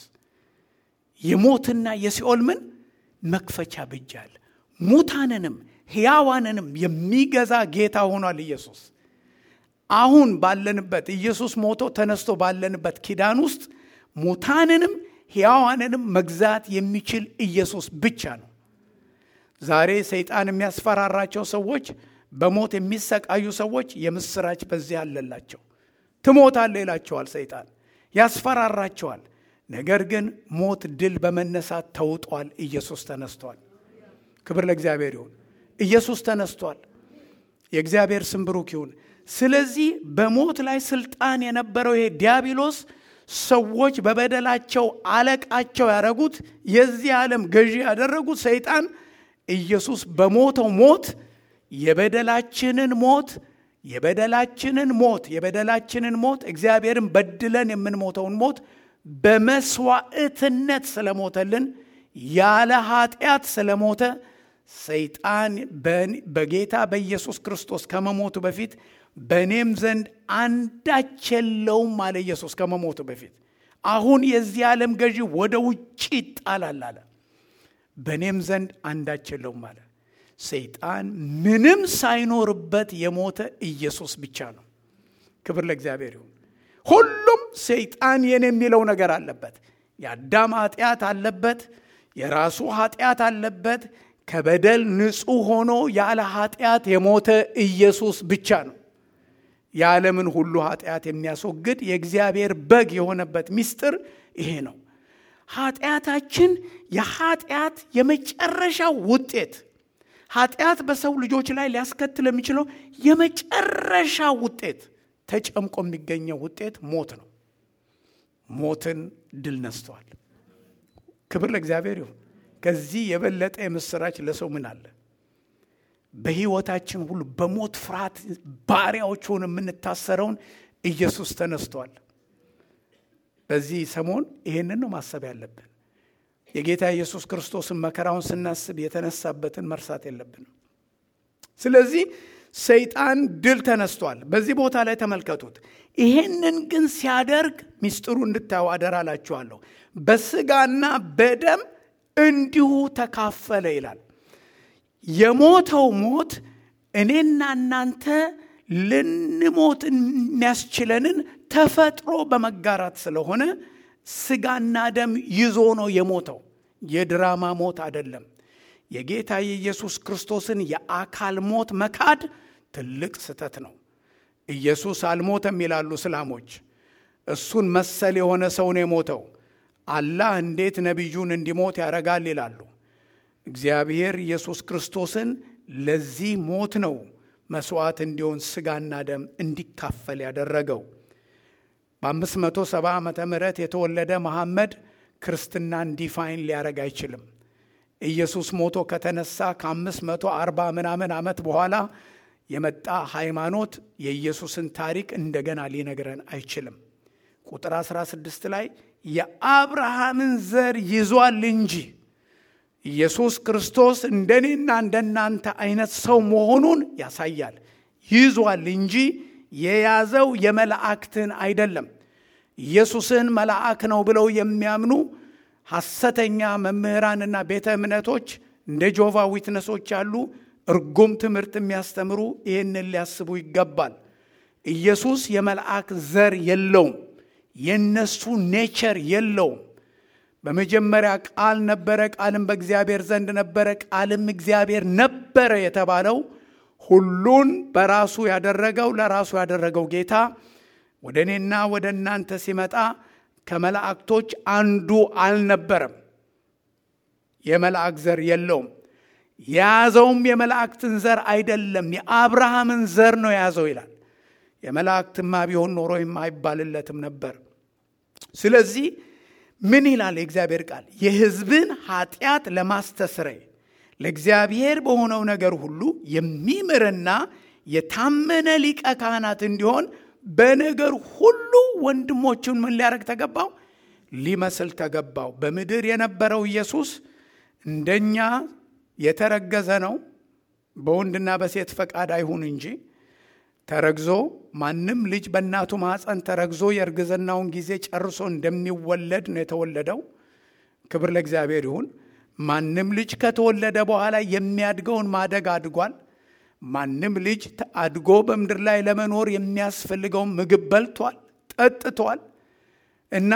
የሞትና የሲኦል ምን መክፈቻ በእጅ አለ። ሙታንንም ሕያዋንንም የሚገዛ ጌታ ሆኗል ኢየሱስ። አሁን ባለንበት ኢየሱስ ሞቶ ተነስቶ ባለንበት ኪዳን ውስጥ ሙታንንም ሕያዋንንም መግዛት የሚችል ኢየሱስ ብቻ ነው። ዛሬ ሰይጣን የሚያስፈራራቸው ሰዎች፣ በሞት የሚሰቃዩ ሰዎች የምስራች በዚህ አለላቸው። ትሞታለህ ይላቸዋል ሰይጣን፣ ያስፈራራቸዋል። ነገር ግን ሞት ድል በመነሳት ተውጧል። ኢየሱስ ተነስቷል። ክብር ለእግዚአብሔር ይሁን። ኢየሱስ ተነስቷል። የእግዚአብሔር ስም ብሩክ ይሁን። ስለዚህ በሞት ላይ ስልጣን የነበረው ይሄ ዲያብሎስ ሰዎች በበደላቸው አለቃቸው ያደረጉት የዚህ ዓለም ገዢ ያደረጉት ሰይጣን ኢየሱስ በሞተው ሞት የበደላችንን ሞት የበደላችንን ሞት የበደላችንን ሞት እግዚአብሔርን በድለን የምንሞተውን ሞት በመስዋዕትነት ስለሞተልን ያለ ኃጢአት ስለሞተ ሰይጣን በጌታ በኢየሱስ ክርስቶስ ከመሞቱ በፊት በእኔም ዘንድ አንዳች የለውም አለ ኢየሱስ ከመሞቱ በፊት። አሁን የዚህ ዓለም ገዢ ወደ ውጭ ይጣላል አለ። በእኔም ዘንድ አንዳች የለውም አለ። ሰይጣን ምንም ሳይኖርበት የሞተ ኢየሱስ ብቻ ነው። ክብር ለእግዚአብሔር ይሁን። ሁሉም ሰይጣን የኔ የሚለው ነገር አለበት። የአዳም ኃጢአት አለበት። የራሱ ኃጢአት አለበት። ከበደል ንጹሕ ሆኖ ያለ ኃጢአት የሞተ ኢየሱስ ብቻ ነው። የዓለምን ሁሉ ኃጢአት የሚያስወግድ የእግዚአብሔር በግ የሆነበት ምስጢር ይሄ ነው። ኃጢአታችን የኃጢአት የመጨረሻ ውጤት ኃጢአት በሰው ልጆች ላይ ሊያስከትል የሚችለው የመጨረሻ ውጤት ተጨምቆ የሚገኘው ውጤት ሞት ነው። ሞትን ድል ነስቷል። ክብር ለእግዚአብሔር ይሁን። ከዚህ የበለጠ የምስራች ለሰው ምን አለ? በሕይወታችን ሁሉ በሞት ፍርሃት ባሪያዎች ሆነ የምንታሰረውን ኢየሱስ ተነስቷል። በዚህ ሰሞን ይሄንን ነው ማሰብ ያለብን። የጌታ ኢየሱስ ክርስቶስን መከራውን ስናስብ የተነሳበትን መርሳት የለብንም። ስለዚህ ሰይጣን ድል ተነስቷል። በዚህ ቦታ ላይ ተመልከቱት። ይሄንን ግን ሲያደርግ ሚስጥሩ እንድታዩ አደራላችኋለሁ። በስጋና በደም እንዲሁ ተካፈለ ይላል። የሞተው ሞት እኔና እናንተ ልንሞት የሚያስችለንን ተፈጥሮ በመጋራት ስለሆነ ስጋና ደም ይዞ ነው የሞተው። የድራማ ሞት አይደለም። የጌታ የኢየሱስ ክርስቶስን የአካል ሞት መካድ ትልቅ ስህተት ነው። ኢየሱስ አልሞተም ይላሉ እስላሞች። እሱን መሰል የሆነ ሰው ነው የሞተው። አላህ እንዴት ነቢዩን እንዲሞት ያደርጋል ይላሉ። እግዚአብሔር ኢየሱስ ክርስቶስን ለዚህ ሞት ነው መስዋዕት እንዲሆን ስጋና ደም እንዲካፈል ያደረገው። በ570 ዓመተ ምህረት የተወለደ መሐመድ ክርስትናን ዲፋይን ሊያደርግ አይችልም። ኢየሱስ ሞቶ ከተነሳ ከ540 ምናምን ዓመት በኋላ የመጣ ሃይማኖት የኢየሱስን ታሪክ እንደገና ሊነግረን አይችልም። ቁጥር 16 ላይ የአብርሃምን ዘር ይዟል እንጂ ኢየሱስ ክርስቶስ እንደኔና እንደናንተ አይነት ሰው መሆኑን ያሳያል። ይዟል እንጂ የያዘው የመላእክትን አይደለም። ኢየሱስን መልአክ ነው ብለው የሚያምኑ ሐሰተኛ መምህራንና ቤተ እምነቶች እንደ ጆቫ ዊትነሶች ያሉ እርጉም ትምህርት የሚያስተምሩ ይህንን ሊያስቡ ይገባል። ኢየሱስ የመልአክ ዘር የለውም። የነሱ ኔቸር የለውም። በመጀመሪያ ቃል ነበረ፣ ቃልም በእግዚአብሔር ዘንድ ነበረ፣ ቃልም እግዚአብሔር ነበረ የተባለው ሁሉን በራሱ ያደረገው ለራሱ ያደረገው ጌታ ወደ እኔና ወደ እናንተ ሲመጣ ከመላእክቶች አንዱ አልነበረም። የመላእክ ዘር የለውም። የያዘውም የመላእክትን ዘር አይደለም፣ የአብርሃምን ዘር ነው የያዘው ይላል። የመላእክትማ ቢሆን ኖሮ አይባልለትም ነበር። ስለዚህ ምን ይላል የእግዚአብሔር ቃል? የሕዝብን ኃጢአት ለማስተስረይ ለእግዚአብሔር በሆነው ነገር ሁሉ የሚምርና የታመነ ሊቀ ካህናት እንዲሆን በነገር ሁሉ ወንድሞቹን ምን ሊያደርግ ተገባው? ሊመስል ተገባው። በምድር የነበረው ኢየሱስ እንደኛ የተረገዘ ነው። በወንድና በሴት ፈቃድ አይሁን እንጂ ተረግዞ ማንም ልጅ በእናቱ ማኅፀን ተረግዞ የእርግዝናውን ጊዜ ጨርሶ እንደሚወለድ ነው የተወለደው። ክብር ለእግዚአብሔር ይሁን። ማንም ልጅ ከተወለደ በኋላ የሚያድገውን ማደግ አድጓል። ማንም ልጅ አድጎ በምድር ላይ ለመኖር የሚያስፈልገውን ምግብ በልቷል፣ ጠጥቷል እና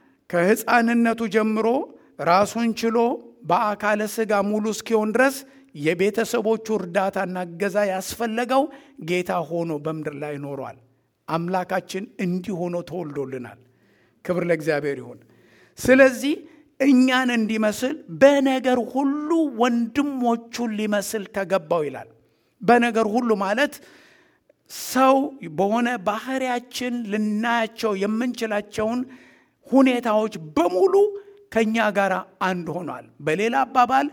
ከሕፃንነቱ ጀምሮ ራሱን ችሎ በአካለ ሥጋ ሙሉ እስኪሆን ድረስ የቤተሰቦቹ እርዳታና እገዛ ያስፈለገው ጌታ ሆኖ በምድር ላይ ኖሯል። አምላካችን እንዲህ ሆኖ ተወልዶልናል። ክብር ለእግዚአብሔር ይሁን። ስለዚህ እኛን እንዲመስል በነገር ሁሉ ወንድሞቹን ሊመስል ተገባው ይላል። በነገር ሁሉ ማለት ሰው በሆነ ባህሪያችን ልናያቸው የምንችላቸውን ሁኔታዎች በሙሉ ከእኛ ጋር አንድ ሆኗል። በሌላ አባባል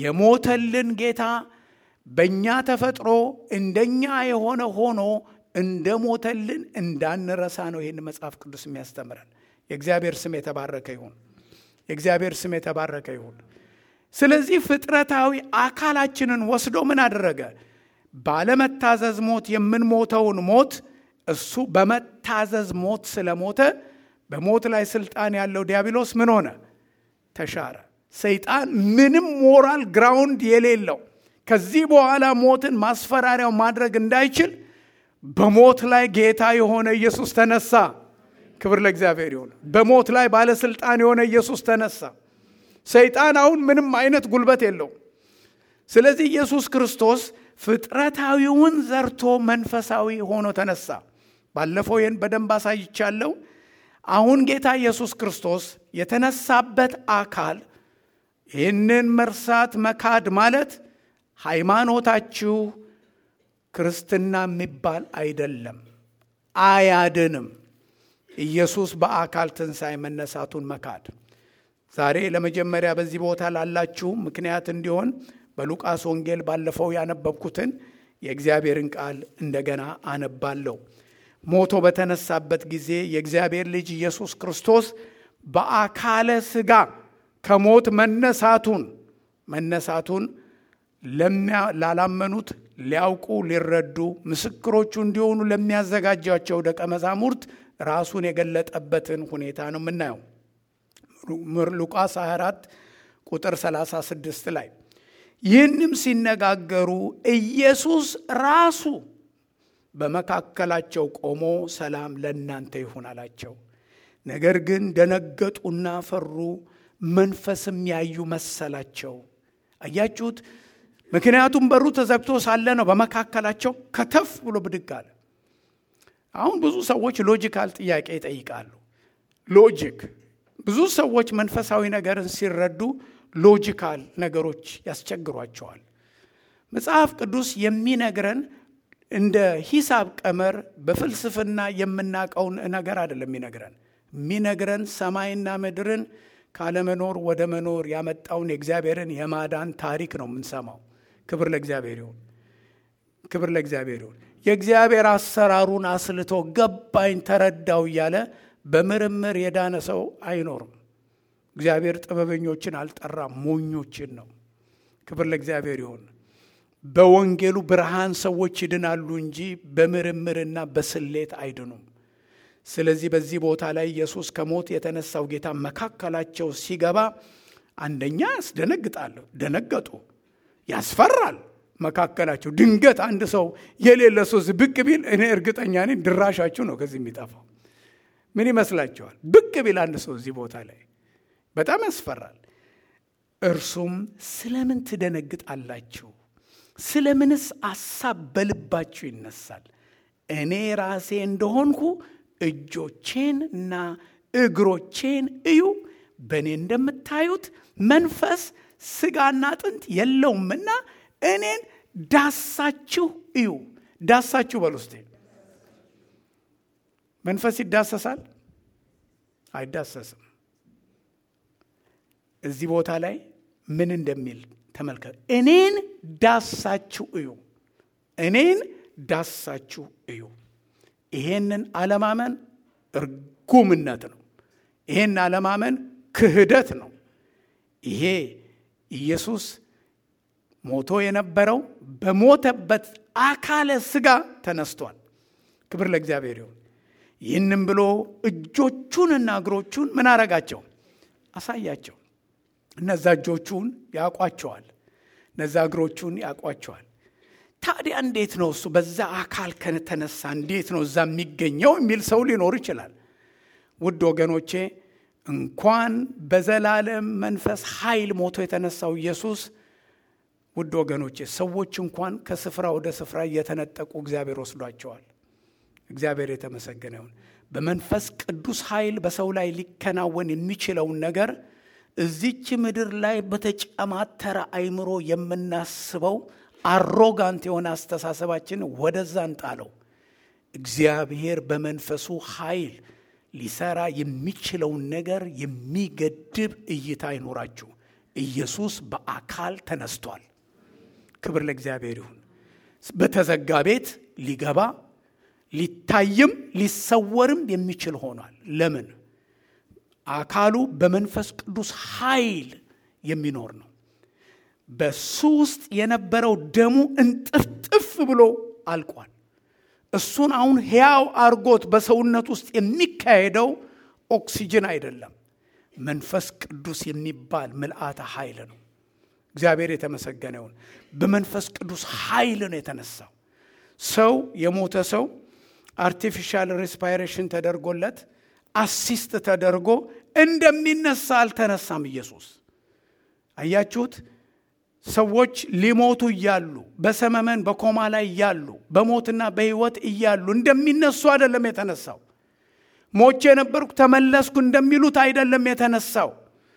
የሞተልን ጌታ በእኛ ተፈጥሮ እንደኛ የሆነ ሆኖ እንደ ሞተልን እንዳንረሳ ነው ይህን መጽሐፍ ቅዱስ የሚያስተምረን። የእግዚአብሔር ስም የተባረከ ይሁን። የእግዚአብሔር ስም የተባረከ ይሁን። ስለዚህ ፍጥረታዊ አካላችንን ወስዶ ምን አደረገ? ባለመታዘዝ ሞት የምንሞተውን ሞት እሱ በመታዘዝ ሞት ስለሞተ በሞት ላይ ስልጣን ያለው ዲያብሎስ ምን ሆነ? ተሻረ። ሰይጣን ምንም ሞራል ግራውንድ የሌለው ከዚህ በኋላ ሞትን ማስፈራሪያው ማድረግ እንዳይችል በሞት ላይ ጌታ የሆነ ኢየሱስ ተነሳ። ክብር ለእግዚአብሔር ይሁን። በሞት ላይ ባለስልጣን የሆነ ኢየሱስ ተነሳ። ሰይጣን አሁን ምንም አይነት ጉልበት የለውም። ስለዚህ ኢየሱስ ክርስቶስ ፍጥረታዊውን ዘርቶ መንፈሳዊ ሆኖ ተነሳ። ባለፈው ይህን በደንብ አሳይቻለሁ። አሁን ጌታ ኢየሱስ ክርስቶስ የተነሳበት አካል ይህንን መርሳት መካድ ማለት ሃይማኖታችሁ ክርስትና የሚባል አይደለም፣ አያድንም። ኢየሱስ በአካል ትንሣኤ መነሳቱን መካድ ዛሬ ለመጀመሪያ በዚህ ቦታ ላላችሁ ምክንያት እንዲሆን በሉቃስ ወንጌል ባለፈው ያነበብኩትን የእግዚአብሔርን ቃል እንደገና አነባለሁ። ሞቶ በተነሳበት ጊዜ የእግዚአብሔር ልጅ ኢየሱስ ክርስቶስ በአካለ ሥጋ ከሞት መነሳቱን መነሳቱን ላላመኑት ሊያውቁ ሊረዱ ምስክሮቹ እንዲሆኑ ለሚያዘጋጃቸው ደቀ መዛሙርት ራሱን የገለጠበትን ሁኔታ ነው የምናየው። ሉቃስ 24 ቁጥር 36 ላይ ይህንም ሲነጋገሩ ኢየሱስ ራሱ በመካከላቸው ቆሞ ሰላም ለእናንተ ይሁን አላቸው። ነገር ግን ደነገጡና ፈሩ፣ መንፈስም ያዩ መሰላቸው። አያችሁት? ምክንያቱም በሩ ተዘግቶ ሳለ ነው በመካከላቸው ከተፍ ብሎ ብድግ አለ። አሁን ብዙ ሰዎች ሎጂካል ጥያቄ ይጠይቃሉ። ሎጂክ ብዙ ሰዎች መንፈሳዊ ነገርን ሲረዱ ሎጂካል ነገሮች ያስቸግሯቸዋል። መጽሐፍ ቅዱስ የሚነግረን እንደ ሂሳብ ቀመር በፍልስፍና የምናውቀውን ነገር አይደለም የሚነግረን የሚነግረን ሰማይና ምድርን ካለመኖር ወደ መኖር ያመጣውን የእግዚአብሔርን የማዳን ታሪክ ነው የምንሰማው። ክብር ለእግዚአብሔር ይሁን፣ ክብር ለእግዚአብሔር ይሁን። የእግዚአብሔር አሰራሩን አስልቶ ገባኝ፣ ተረዳው እያለ በምርምር የዳነ ሰው አይኖርም። እግዚአብሔር ጥበበኞችን አልጠራም፣ ሞኞችን ነው። ክብር ለእግዚአብሔር ይሁን። በወንጌሉ ብርሃን ሰዎች ይድናሉ እንጂ በምርምርና በስሌት አይድኑም። ስለዚህ በዚህ ቦታ ላይ ኢየሱስ ከሞት የተነሳው ጌታ መካከላቸው ሲገባ አንደኛ ያስደነግጣል፣ ደነገጡ፣ ያስፈራል። መካከላቸው ድንገት አንድ ሰው የሌለ ሰው ብቅ ቢል እኔ እርግጠኛ ነኝ ድራሻችሁ ነው ከዚህ የሚጠፋው። ምን ይመስላችኋል? ብቅ ቢል አንድ ሰው እዚህ ቦታ ላይ በጣም ያስፈራል። እርሱም ስለምን ትደነግጣላችሁ? ስለምንስ አሳብ በልባችሁ ይነሳል? እኔ ራሴ እንደሆንኩ እጆቼን እና እግሮቼን እዩ። በእኔ እንደምታዩት መንፈስ ስጋና አጥንት የለውምና እኔን ዳሳችሁ እዩ። ዳሳችሁ በል ውስጤ መንፈስ ይዳሰሳል? አይዳሰስም። እዚህ ቦታ ላይ ምን እንደሚል ተመልከት። እኔን ዳሳችሁ እዩ፣ እኔን ዳሳችሁ እዩ። ይሄንን አለማመን እርጉምነት ነው። ይሄን አለማመን ክህደት ነው። ይሄ ኢየሱስ ሞቶ የነበረው በሞተበት አካለ ሥጋ ተነስቷል። ክብር ለእግዚአብሔር ይሁን። ይህንም ብሎ እጆቹንና እግሮቹን ምን አረጋቸው? አሳያቸው። እነዛ እጆቹን ያውቋቸዋል፣ እነዛ እግሮቹን ያውቋቸዋል። ታዲያ እንዴት ነው እሱ በዛ አካል ከተነሳ እንዴት ነው እዛ የሚገኘው የሚል ሰው ሊኖር ይችላል። ውድ ወገኖቼ እንኳን በዘላለም መንፈስ ኃይል ሞቶ የተነሳው ኢየሱስ ውድ ወገኖቼ ሰዎች እንኳን ከስፍራ ወደ ስፍራ እየተነጠቁ እግዚአብሔር ወስዷቸዋል። እግዚአብሔር የተመሰገነ ይሁን። በመንፈስ ቅዱስ ኃይል በሰው ላይ ሊከናወን የሚችለውን ነገር እዚች ምድር ላይ በተጨማተረ አይምሮ የምናስበው አሮጋንት የሆነ አስተሳሰባችን ወደዛ እንጣለው። እግዚአብሔር በመንፈሱ ኃይል ሊሰራ የሚችለውን ነገር የሚገድብ እይታ አይኖራችሁ። ኢየሱስ በአካል ተነስቷል። ክብር ለእግዚአብሔር ይሁን። በተዘጋ ቤት ሊገባ ሊታይም ሊሰወርም የሚችል ሆኗል። ለምን? አካሉ በመንፈስ ቅዱስ ኃይል የሚኖር ነው። በሱ ውስጥ የነበረው ደሙ እንጥፍጥፍ ብሎ አልቋል። እሱን አሁን ሕያው አርጎት በሰውነት ውስጥ የሚካሄደው ኦክሲጅን አይደለም፣ መንፈስ ቅዱስ የሚባል ምልአተ ኃይል ነው። እግዚአብሔር የተመሰገነ ይሁን። በመንፈስ ቅዱስ ኃይል ነው የተነሳው። ሰው የሞተ ሰው አርቲፊሻል ሬስፓይሬሽን ተደርጎለት አሲስት ተደርጎ እንደሚነሳ አልተነሳም ኢየሱስ። አያችሁት? ሰዎች ሊሞቱ እያሉ በሰመመን በኮማ ላይ እያሉ በሞትና በሕይወት እያሉ እንደሚነሱ አይደለም የተነሳው። ሞቼ የነበርኩ ተመለስኩ እንደሚሉት አይደለም የተነሳው።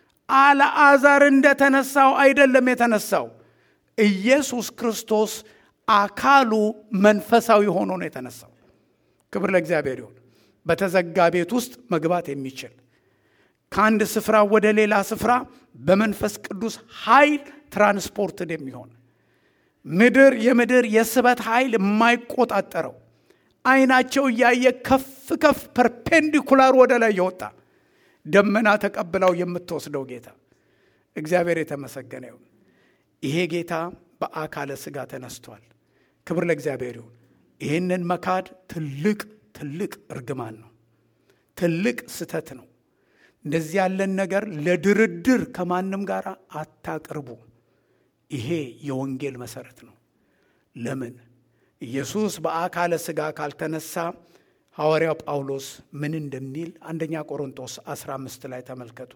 አልዓዛር እንደተነሳው አይደለም የተነሳው። ኢየሱስ ክርስቶስ አካሉ መንፈሳዊ ሆኖ ነው የተነሳው። ክብር ለእግዚአብሔር ይሁን። በተዘጋ ቤት ውስጥ መግባት የሚችል ከአንድ ስፍራ ወደ ሌላ ስፍራ በመንፈስ ቅዱስ ኃይል ትራንስፖርትን የሚሆን ምድር የምድር የስበት ኃይል የማይቆጣጠረው አይናቸው እያየ ከፍ ከፍ ፐርፔንዲኩላር ወደ ላይ የወጣ ደመና ተቀብላው የምትወስደው ጌታ እግዚአብሔር የተመሰገነ ይሁን። ይሄ ጌታ በአካለ ሥጋ ተነስቷል። ክብር ለእግዚአብሔር ይሁን። ይህንን መካድ ትልቅ ትልቅ እርግማን ነው። ትልቅ ስተት ነው። እንደዚህ ያለን ነገር ለድርድር ከማንም ጋር አታቅርቡ። ይሄ የወንጌል መሰረት ነው። ለምን ኢየሱስ በአካለ ሥጋ ካልተነሳ ሐዋርያው ጳውሎስ ምን እንደሚል አንደኛ ቆሮንቶስ 15 ላይ ተመልከቱ።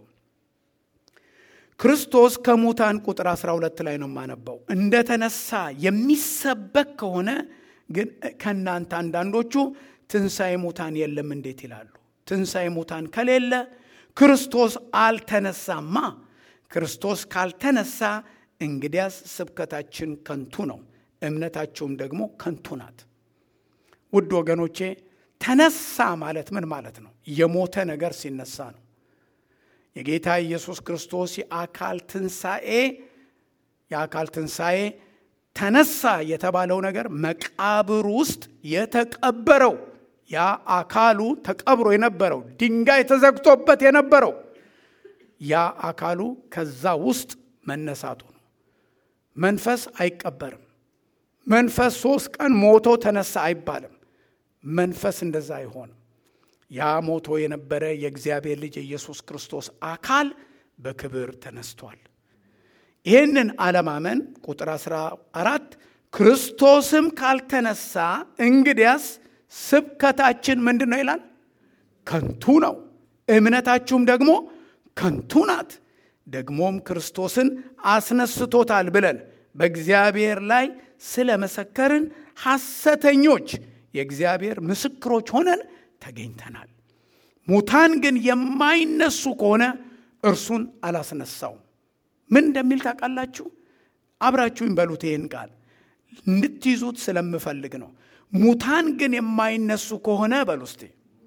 ክርስቶስ ከሙታን ቁጥር 12 ላይ ነው የማነባው። እንደተነሳ የሚሰበክ ከሆነ ግን ከእናንተ አንዳንዶቹ ትንሣኤ ሙታን የለም እንዴት ይላሉ? ትንሣኤ ሙታን ከሌለ ክርስቶስ አልተነሳማ። ክርስቶስ ካልተነሳ እንግዲያስ ስብከታችን ከንቱ ነው፣ እምነታችሁም ደግሞ ከንቱ ናት። ውድ ወገኖቼ ተነሳ ማለት ምን ማለት ነው? የሞተ ነገር ሲነሳ ነው። የጌታ ኢየሱስ ክርስቶስ የአካል ትንሣኤ የአካል ትንሣኤ ተነሳ የተባለው ነገር መቃብር ውስጥ የተቀበረው ያ አካሉ ተቀብሮ የነበረው ድንጋይ ተዘግቶበት የነበረው ያ አካሉ ከዛ ውስጥ መነሳቱ ነው። መንፈስ አይቀበርም። መንፈስ ሶስት ቀን ሞቶ ተነሳ አይባልም። መንፈስ እንደዛ አይሆንም። ያ ሞቶ የነበረ የእግዚአብሔር ልጅ የኢየሱስ ክርስቶስ አካል በክብር ተነስቷል። ይህንን አለማመን ቁጥር 14 ክርስቶስም ካልተነሳ እንግዲያስ ስብከታችን ምንድን ነው ይላል? ከንቱ ነው፣ እምነታችሁም ደግሞ ከንቱ ናት። ደግሞም ክርስቶስን አስነስቶታል ብለን በእግዚአብሔር ላይ ስለ መሰከርን ሐሰተኞች የእግዚአብሔር ምስክሮች ሆነን ተገኝተናል። ሙታን ግን የማይነሱ ከሆነ እርሱን አላስነሳውም። ምን እንደሚል ታውቃላችሁ? አብራችሁኝ በሉት። ይህን ቃል እንድትይዙት ስለምፈልግ ነው። ሙታን ግን የማይነሱ ከሆነ በሉ እስቲ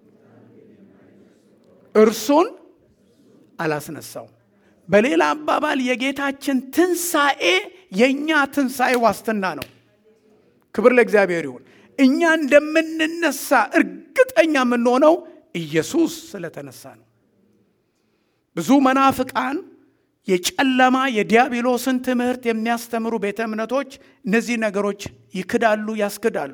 እርሱን አላስነሳውም። በሌላ አባባል የጌታችን ትንሣኤ የእኛ ትንሣኤ ዋስትና ነው። ክብር ለእግዚአብሔር ይሁን። እኛ እንደምንነሳ እርግጠኛ የምንሆነው ኢየሱስ ስለተነሳ ነው። ብዙ መናፍቃን የጨለማ የዲያብሎስን ትምህርት የሚያስተምሩ ቤተ እምነቶች እነዚህ ነገሮች ይክዳሉ፣ ያስክዳሉ።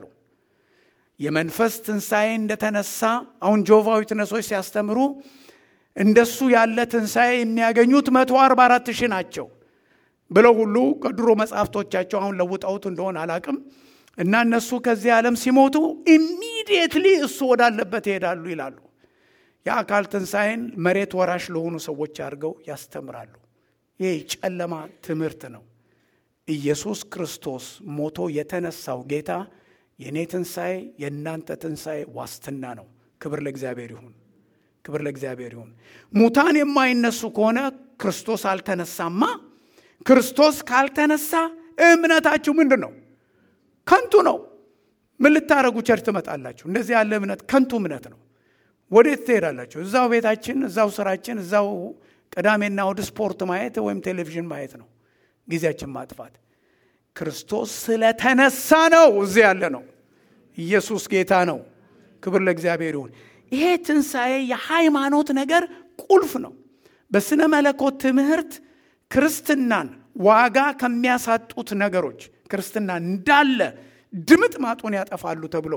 የመንፈስ ትንሣኤ እንደተነሳ አሁን ጆቫዊ ትነሶች ሲያስተምሩ እንደሱ ያለ ትንሣኤ የሚያገኙት መቶ አርባ አራት ሺህ ናቸው ብለው ሁሉ ከድሮ መጽሐፍቶቻቸው አሁን ለውጠውት እንደሆነ አላቅም እና እነሱ ከዚህ ዓለም ሲሞቱ ኢሚዲየትሊ እሱ ወዳለበት ይሄዳሉ ይላሉ። የአካል ትንሣኤን መሬት ወራሽ ለሆኑ ሰዎች አድርገው ያስተምራሉ። ይህ ጨለማ ትምህርት ነው። ኢየሱስ ክርስቶስ ሞቶ የተነሳው ጌታ የእኔ ትንሣኤ የእናንተ ትንሣኤ ዋስትና ነው። ክብር ለእግዚአብሔር ይሁን። ክብር ለእግዚአብሔር ይሁን። ሙታን የማይነሱ ከሆነ ክርስቶስ አልተነሳማ። ክርስቶስ ካልተነሳ እምነታችሁ ምንድን ነው? ከንቱ ነው። ምን ልታረጉ ቸርች ትመጣላችሁ? እንደዚህ ያለ እምነት ከንቱ እምነት ነው። ወዴት ትሄዳላችሁ? እዛው ቤታችን፣ እዛው ስራችን፣ እዛው ቅዳሜና እሑድ ስፖርት ማየት ወይም ቴሌቪዥን ማየት ነው ጊዜያችን ማጥፋት። ክርስቶስ ስለተነሳ ነው እዚህ ያለ ነው። ኢየሱስ ጌታ ነው። ክብር ለእግዚአብሔር ይሁን። ይሄ ትንሣኤ የሃይማኖት ነገር ቁልፍ ነው። በስነ መለኮት ትምህርት ክርስትናን ዋጋ ከሚያሳጡት ነገሮች ክርስትና እንዳለ ድምጥ ማጡን ያጠፋሉ ተብለው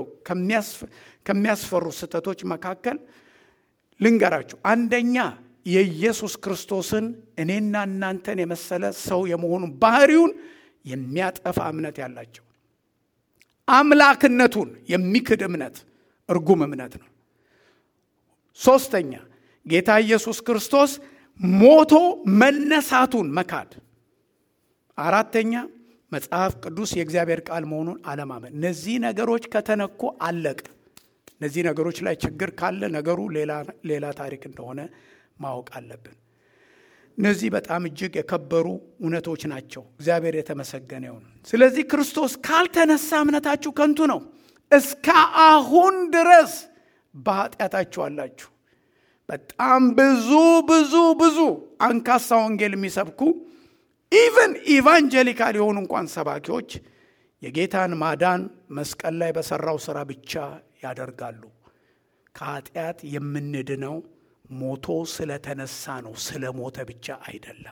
ከሚያስፈሩ ስህተቶች መካከል ልንገራችሁ። አንደኛ የኢየሱስ ክርስቶስን እኔና እናንተን የመሰለ ሰው የመሆኑን ባህሪውን የሚያጠፋ እምነት ያላቸው አምላክነቱን የሚክድ እምነት እርጉም እምነት ነው። ሶስተኛ ጌታ ኢየሱስ ክርስቶስ ሞቶ መነሳቱን መካድ። አራተኛ መጽሐፍ ቅዱስ የእግዚአብሔር ቃል መሆኑን አለማመን። እነዚህ ነገሮች ከተነኩ አለቅ። እነዚህ ነገሮች ላይ ችግር ካለ ነገሩ ሌላ ታሪክ እንደሆነ ማወቅ አለብን። እነዚህ በጣም እጅግ የከበሩ እውነቶች ናቸው። እግዚአብሔር የተመሰገነ ይሁን። ስለዚህ ክርስቶስ ካልተነሳ እምነታችሁ ከንቱ ነው። እስከ አሁን ድረስ በኃጢአታችሁ አላችሁ። በጣም ብዙ ብዙ ብዙ አንካሳ ወንጌል የሚሰብኩ ኢቨን ኢቫንጀሊካል የሆኑ እንኳን ሰባኪዎች የጌታን ማዳን መስቀል ላይ በሰራው ስራ ብቻ ያደርጋሉ። ከኃጢአት የምንድነው ሞቶ ስለተነሳ ነው፣ ስለ ሞተ ብቻ አይደለም።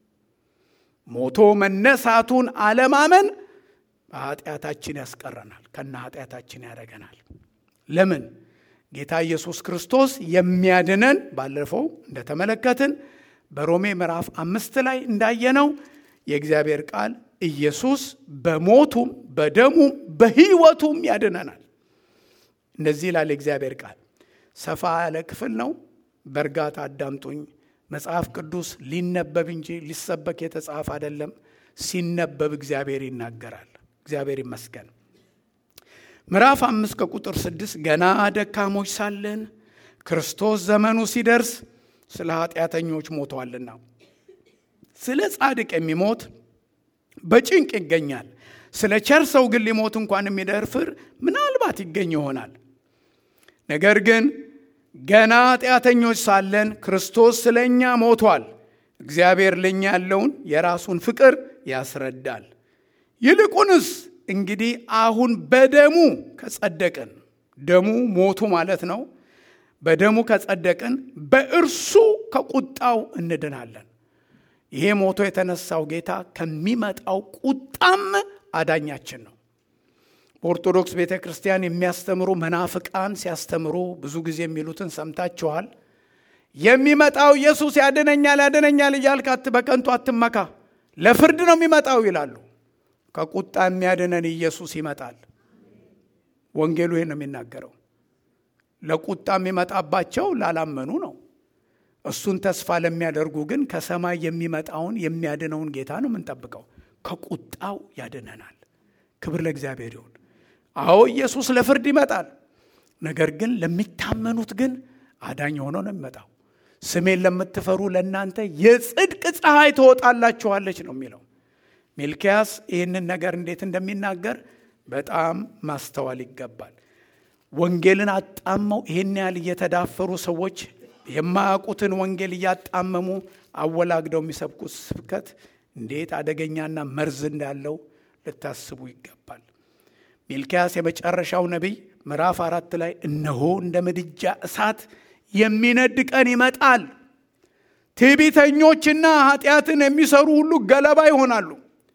ሞቶ መነሳቱን አለማመን በኃጢአታችን ያስቀረናል፣ ከነ ኃጢአታችን ያደረገናል። ለምን? ጌታ ኢየሱስ ክርስቶስ የሚያድነን ባለፈው እንደተመለከትን በሮሜ ምዕራፍ አምስት ላይ እንዳየነው የእግዚአብሔር ቃል ኢየሱስ በሞቱም በደሙም በሕይወቱም ያድነናል። እንደዚህ ይላል የእግዚአብሔር ቃል። ሰፋ ያለ ክፍል ነው። በእርጋታ አዳምጡኝ። መጽሐፍ ቅዱስ ሊነበብ እንጂ ሊሰበክ የተጻፈ አይደለም። ሲነበብ እግዚአብሔር ይናገራል። እግዚአብሔር ይመስገን። ምዕራፍ አምስት ከቁጥር ስድስት ገና ደካሞች ሳለን ክርስቶስ ዘመኑ ሲደርስ ስለ ኃጢአተኞች ሞቷልና ስለ ጻድቅ የሚሞት በጭንቅ ይገኛል። ስለ ቸር ሰው ግን ሊሞት እንኳን የሚደፍር ምናልባት ይገኝ ይሆናል። ነገር ግን ገና ኃጢአተኞች ሳለን ክርስቶስ ስለ እኛ ሞቷል። እግዚአብሔር ለእኛ ያለውን የራሱን ፍቅር ያስረዳል። ይልቁንስ እንግዲህ አሁን በደሙ ከጸደቅን፣ ደሙ ሞቱ ማለት ነው። በደሙ ከጸደቅን በእርሱ ከቁጣው እንድናለን። ይሄ ሞቶ የተነሳው ጌታ ከሚመጣው ቁጣም አዳኛችን ነው። በኦርቶዶክስ ቤተ ክርስቲያን የሚያስተምሩ መናፍቃን ሲያስተምሩ ብዙ ጊዜ የሚሉትን ሰምታችኋል። የሚመጣው ኢየሱስ ያድነኛል ያድነኛል እያልክ በከንቱ አትመካ፣ ለፍርድ ነው የሚመጣው ይላሉ። ከቁጣ የሚያድነን ኢየሱስ ይመጣል። ወንጌሉ ይህን ነው የሚናገረው። ለቁጣ የሚመጣባቸው ላላመኑ ነው። እሱን ተስፋ ለሚያደርጉ ግን ከሰማይ የሚመጣውን የሚያድነውን ጌታ ነው የምንጠብቀው። ከቁጣው ያድነናል። ክብር ለእግዚአብሔር ይሁን። አዎ ኢየሱስ ለፍርድ ይመጣል። ነገር ግን ለሚታመኑት ግን አዳኝ ሆኖ ነው የሚመጣው። ስሜን ለምትፈሩ ለእናንተ የጽድቅ ፀሐይ ትወጣላችኋለች ነው የሚለው። ሚልኪያስ ይህንን ነገር እንዴት እንደሚናገር በጣም ማስተዋል ይገባል። ወንጌልን አጣመው ይህን ያህል እየተዳፈሩ ሰዎች የማያውቁትን ወንጌል እያጣመሙ አወላግደው የሚሰብኩት ስብከት እንዴት አደገኛና መርዝ እንዳለው ልታስቡ ይገባል። ሚልኪያስ የመጨረሻው ነቢይ ምዕራፍ አራት ላይ እነሆ እንደ ምድጃ እሳት የሚነድ ቀን ይመጣል፣ ትዕቢተኞችና ኃጢአትን የሚሰሩ ሁሉ ገለባ ይሆናሉ፣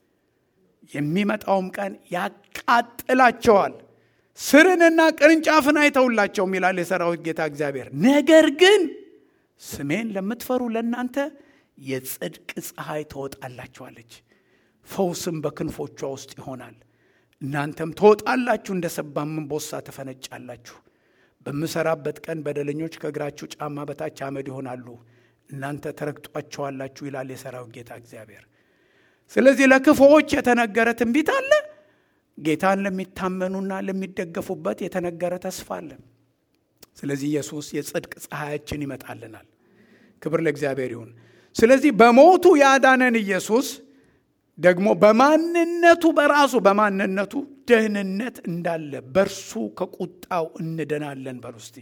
የሚመጣውም ቀን ያቃጥላቸዋል፣ ስርንና ቅርንጫፍን አይተውላቸውም ይላል የሰራዊት ጌታ እግዚአብሔር። ነገር ግን ስሜን ለምትፈሩ ለእናንተ የጽድቅ ፀሐይ ትወጣላችኋለች፣ ፈውስም በክንፎቿ ውስጥ ይሆናል። እናንተም ትወጣላችሁ፣ እንደ ሰባም እምቦሳ ትፈነጫላችሁ። በምሰራበት ቀን በደለኞች ከእግራችሁ ጫማ በታች አመድ ይሆናሉ፣ እናንተ ተረግጧቸዋላችሁ ይላል የሰራዊት ጌታ እግዚአብሔር። ስለዚህ ለክፉዎች የተነገረ ትንቢት አለ። ጌታን ለሚታመኑና ለሚደገፉበት የተነገረ ተስፋ አለ። ስለዚህ ኢየሱስ የጽድቅ ፀሐያችን ይመጣልናል። ክብር ለእግዚአብሔር ይሁን። ስለዚህ በሞቱ ያዳነን ኢየሱስ ደግሞ በማንነቱ በራሱ በማንነቱ ደህንነት እንዳለ በእርሱ ከቁጣው እንድናለን። በሉ እስቲ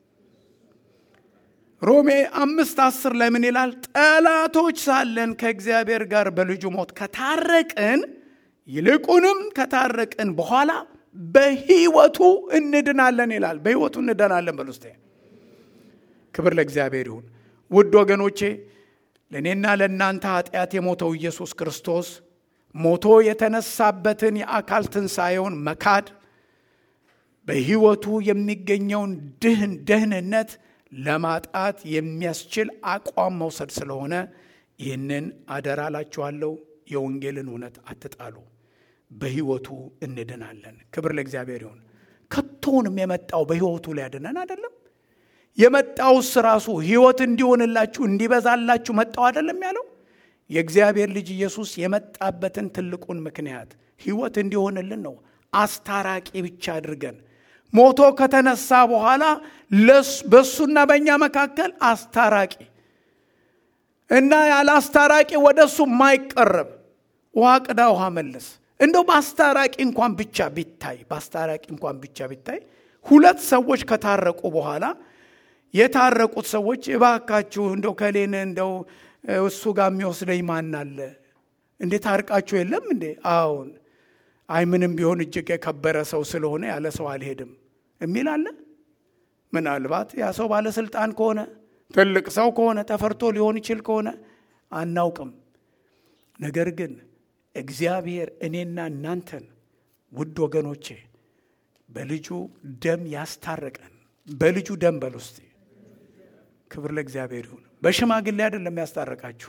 ሮሜ አምስት አስር ላይ ምን ይላል? ጠላቶች ሳለን ከእግዚአብሔር ጋር በልጁ ሞት ከታረቅን ይልቁንም ከታረቅን በኋላ በሕይወቱ እንድናለን ይላል። በሕይወቱ እንድናለን። በሉ እስቲ ክብር ለእግዚአብሔር ይሁን። ውድ ወገኖቼ ለእኔና ለእናንተ ኃጢአት የሞተው ኢየሱስ ክርስቶስ ሞቶ የተነሳበትን የአካል ትንሣኤውን መካድ በሕይወቱ የሚገኘውን ድህን ደህንነት ለማጣት የሚያስችል አቋም መውሰድ ስለሆነ ይህንን አደራ ላችኋለሁ። የወንጌልን እውነት አትጣሉ። በሕይወቱ እንድናለን። ክብር ለእግዚአብሔር ይሁን። ከቶንም የመጣው በሕይወቱ ሊያድነን አይደለም። የመጣውስ ራሱ ሕይወት እንዲሆንላችሁ እንዲበዛላችሁ መጣው አይደለም ያለው። የእግዚአብሔር ልጅ ኢየሱስ የመጣበትን ትልቁን ምክንያት ሕይወት እንዲሆንልን ነው። አስታራቂ ብቻ አድርገን ሞቶ ከተነሳ በኋላ በእሱና በእኛ መካከል አስታራቂ እና ያለ አስታራቂ ወደ እሱ የማይቀረብ ውሃ ቅዳ ውሃ መለስ እንደው በአስታራቂ እንኳን ብቻ ቢታይ በአስታራቂ እንኳን ብቻ ቢታይ ሁለት ሰዎች ከታረቁ በኋላ የታረቁት ሰዎች እባካችሁ እንደው ከሌን እንደው እሱ ጋር የሚወስደኝ ማን አለ እንዴ ታርቃችሁ የለም እንዴ አዎን አይ ምንም ቢሆን እጅግ የከበረ ሰው ስለሆነ ያለ ሰው አልሄድም የሚል አለ ምናልባት ያ ሰው ባለስልጣን ከሆነ ትልቅ ሰው ከሆነ ተፈርቶ ሊሆን ይችል ከሆነ አናውቅም ነገር ግን እግዚአብሔር እኔና እናንተን ውድ ወገኖቼ በልጁ ደም ያስታረቀን በልጁ ደም በል ውስጥ ክብር ለእግዚአብሔር ይሁን በሽማግሌ አይደለም ያስታረቃችሁ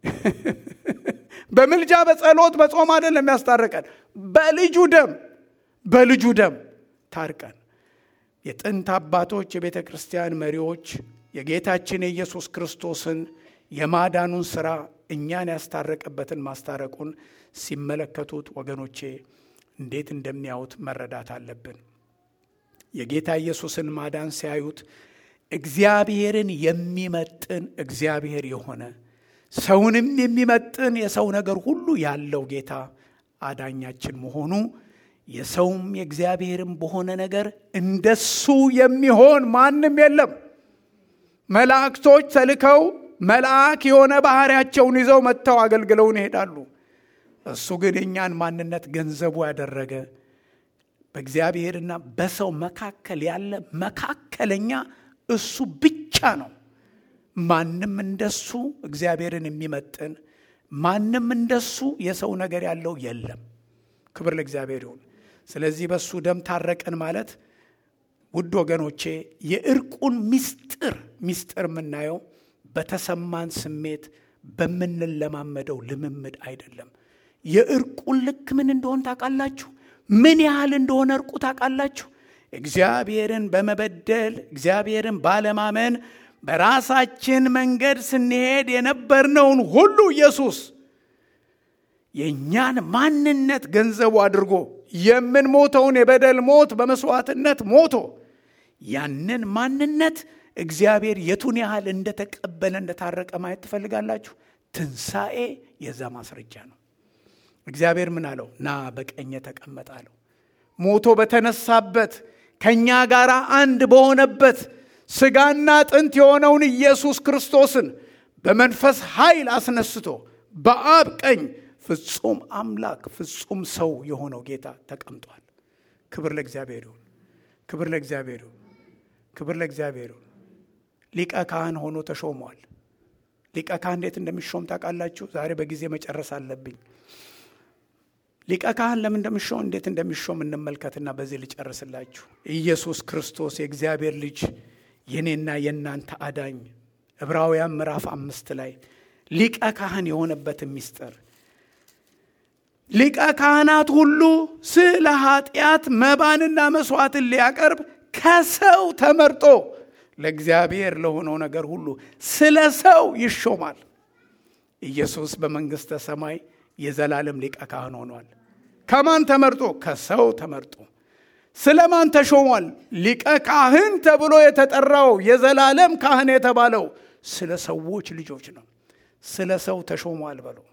በምልጃ በጸሎት በጾም አይደለም ያስታረቀን በልጁ ደም በልጁ ደም ታርቀን የጥንት አባቶች የቤተ ክርስቲያን መሪዎች የጌታችን የኢየሱስ ክርስቶስን የማዳኑን ሥራ እኛን ያስታረቀበትን ማስታረቁን ሲመለከቱት ወገኖቼ እንዴት እንደሚያዩት መረዳት አለብን የጌታ ኢየሱስን ማዳን ሲያዩት እግዚአብሔርን የሚመጥን እግዚአብሔር የሆነ ሰውንም የሚመጥን የሰው ነገር ሁሉ ያለው ጌታ አዳኛችን መሆኑ የሰውም የእግዚአብሔርም በሆነ ነገር እንደሱ የሚሆን ማንም የለም መላእክቶች ተልከው መልአክ የሆነ ባህሪያቸውን ይዘው መጥተው አገልግለውን ይሄዳሉ እሱ ግን የእኛን ማንነት ገንዘቡ ያደረገ በእግዚአብሔርና በሰው መካከል ያለ መካከለኛ እሱ ብቻ ነው ማንም እንደሱ እግዚአብሔርን የሚመጥን ማንም እንደሱ የሰው ነገር ያለው የለም ክብር ለእግዚአብሔር ይሁን ስለዚህ በሱ ደም ታረቀን ማለት ውድ ወገኖቼ የእርቁን ሚስጥር ሚስጥር የምናየው በተሰማን ስሜት በምንለማመደው ልምምድ አይደለም የእርቁን ልክ ምን እንደሆን ታውቃላችሁ ምን ያህል እንደሆነ እርቁ ታውቃላችሁ እግዚአብሔርን በመበደል እግዚአብሔርን ባለማመን በራሳችን መንገድ ስንሄድ የነበርነውን ሁሉ ኢየሱስ የእኛን ማንነት ገንዘቡ አድርጎ የምንሞተውን የበደል ሞት በመስዋዕትነት ሞቶ ያንን ማንነት እግዚአብሔር የቱን ያህል እንደተቀበለ እንደታረቀ ማየት ትፈልጋላችሁ ትንሣኤ የዛ ማስረጃ ነው እግዚአብሔር ምን አለው ና በቀኝ ተቀመጥ አለው ሞቶ በተነሳበት ከእኛ ጋር አንድ በሆነበት ስጋና ጥንት የሆነውን ኢየሱስ ክርስቶስን በመንፈስ ኃይል አስነስቶ በአብ ቀኝ ፍጹም አምላክ ፍጹም ሰው የሆነው ጌታ ተቀምጧል ክብር ለእግዚአብሔር ይሁን ክብር ለእግዚአብሔር ይሁን ክብር ለእግዚአብሔር ይሁን ሊቀ ካህን ሆኖ ተሾሟል ሊቀ ካህን እንዴት እንደሚሾም ታውቃላችሁ ዛሬ በጊዜ መጨረስ አለብኝ ሊቀ ካህን ለምን እንደሚሾም እንዴት እንደሚሾም እንመልከትና በዚህ ልጨርስላችሁ ኢየሱስ ክርስቶስ የእግዚአብሔር ልጅ የኔና የእናንተ አዳኝ ዕብራውያን ምዕራፍ አምስት ላይ ሊቀ ካህን የሆነበትን ሚስጥር ሊቀ ካህናት ሁሉ ስለ ኃጢአት መባንና መስዋዕትን ሊያቀርብ ከሰው ተመርጦ ለእግዚአብሔር ለሆነው ነገር ሁሉ ስለ ሰው ይሾማል ኢየሱስ በመንግሥተ ሰማይ የዘላለም ሊቀ ካህን ሆኗል ከማን ተመርጦ ከሰው ተመርጦ ስለ ማን ተሾሟል ሊቀ ካህን ተብሎ የተጠራው የዘላለም ካህን የተባለው ስለ ሰዎች ልጆች ነው ስለ ሰው ተሾሟል በለው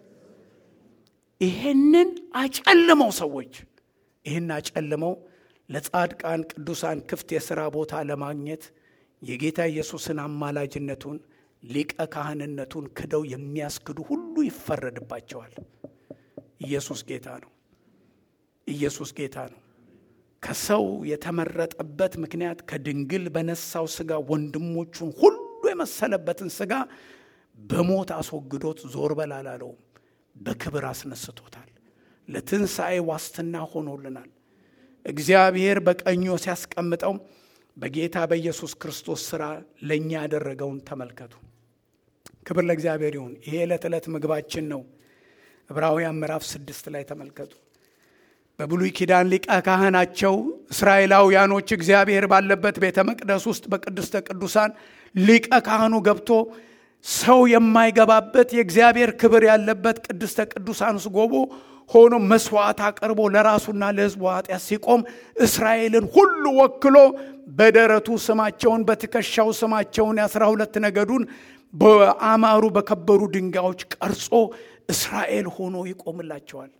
ይሄንን አጨልመው ሰዎች ይህን አጨልመው ለጻድቃን ቅዱሳን ክፍት የሥራ ቦታ ለማግኘት የጌታ ኢየሱስን አማላጅነቱን ሊቀ ካህንነቱን ክደው የሚያስክዱ ሁሉ ይፈረድባቸዋል ኢየሱስ ጌታ ነው ኢየሱስ ጌታ ነው ከሰው የተመረጠበት ምክንያት ከድንግል በነሳው ስጋ ወንድሞቹን ሁሉ የመሰለበትን ስጋ በሞት አስወግዶት ዞር በላላለውም በክብር አስነስቶታል ለትንሣኤ ዋስትና ሆኖልናል እግዚአብሔር በቀኞ ሲያስቀምጠው በጌታ በኢየሱስ ክርስቶስ ሥራ ለእኛ ያደረገውን ተመልከቱ ክብር ለእግዚአብሔር ይሁን ይሄ ዕለት ዕለት ምግባችን ነው ዕብራውያን ምዕራፍ ስድስት ላይ ተመልከቱ በብሉይ ኪዳን ሊቀ ካህናቸው እስራኤላውያኖች እግዚአብሔር ባለበት ቤተ መቅደስ ውስጥ በቅድስተ ቅዱሳን ሊቀ ካህኑ ገብቶ ሰው የማይገባበት የእግዚአብሔር ክብር ያለበት ቅድስተ ቅዱሳን ውስጥ ጎቦ ሆኖ መስዋዕት አቅርቦ ለራሱና ለሕዝቡ ኃጢአት ሲቆም እስራኤልን ሁሉ ወክሎ በደረቱ ስማቸውን በትከሻው ስማቸውን የአስራ ሁለት ነገዱን በአማሩ በከበሩ ድንጋዮች ቀርጾ እስራኤል ሆኖ ይቆምላቸዋል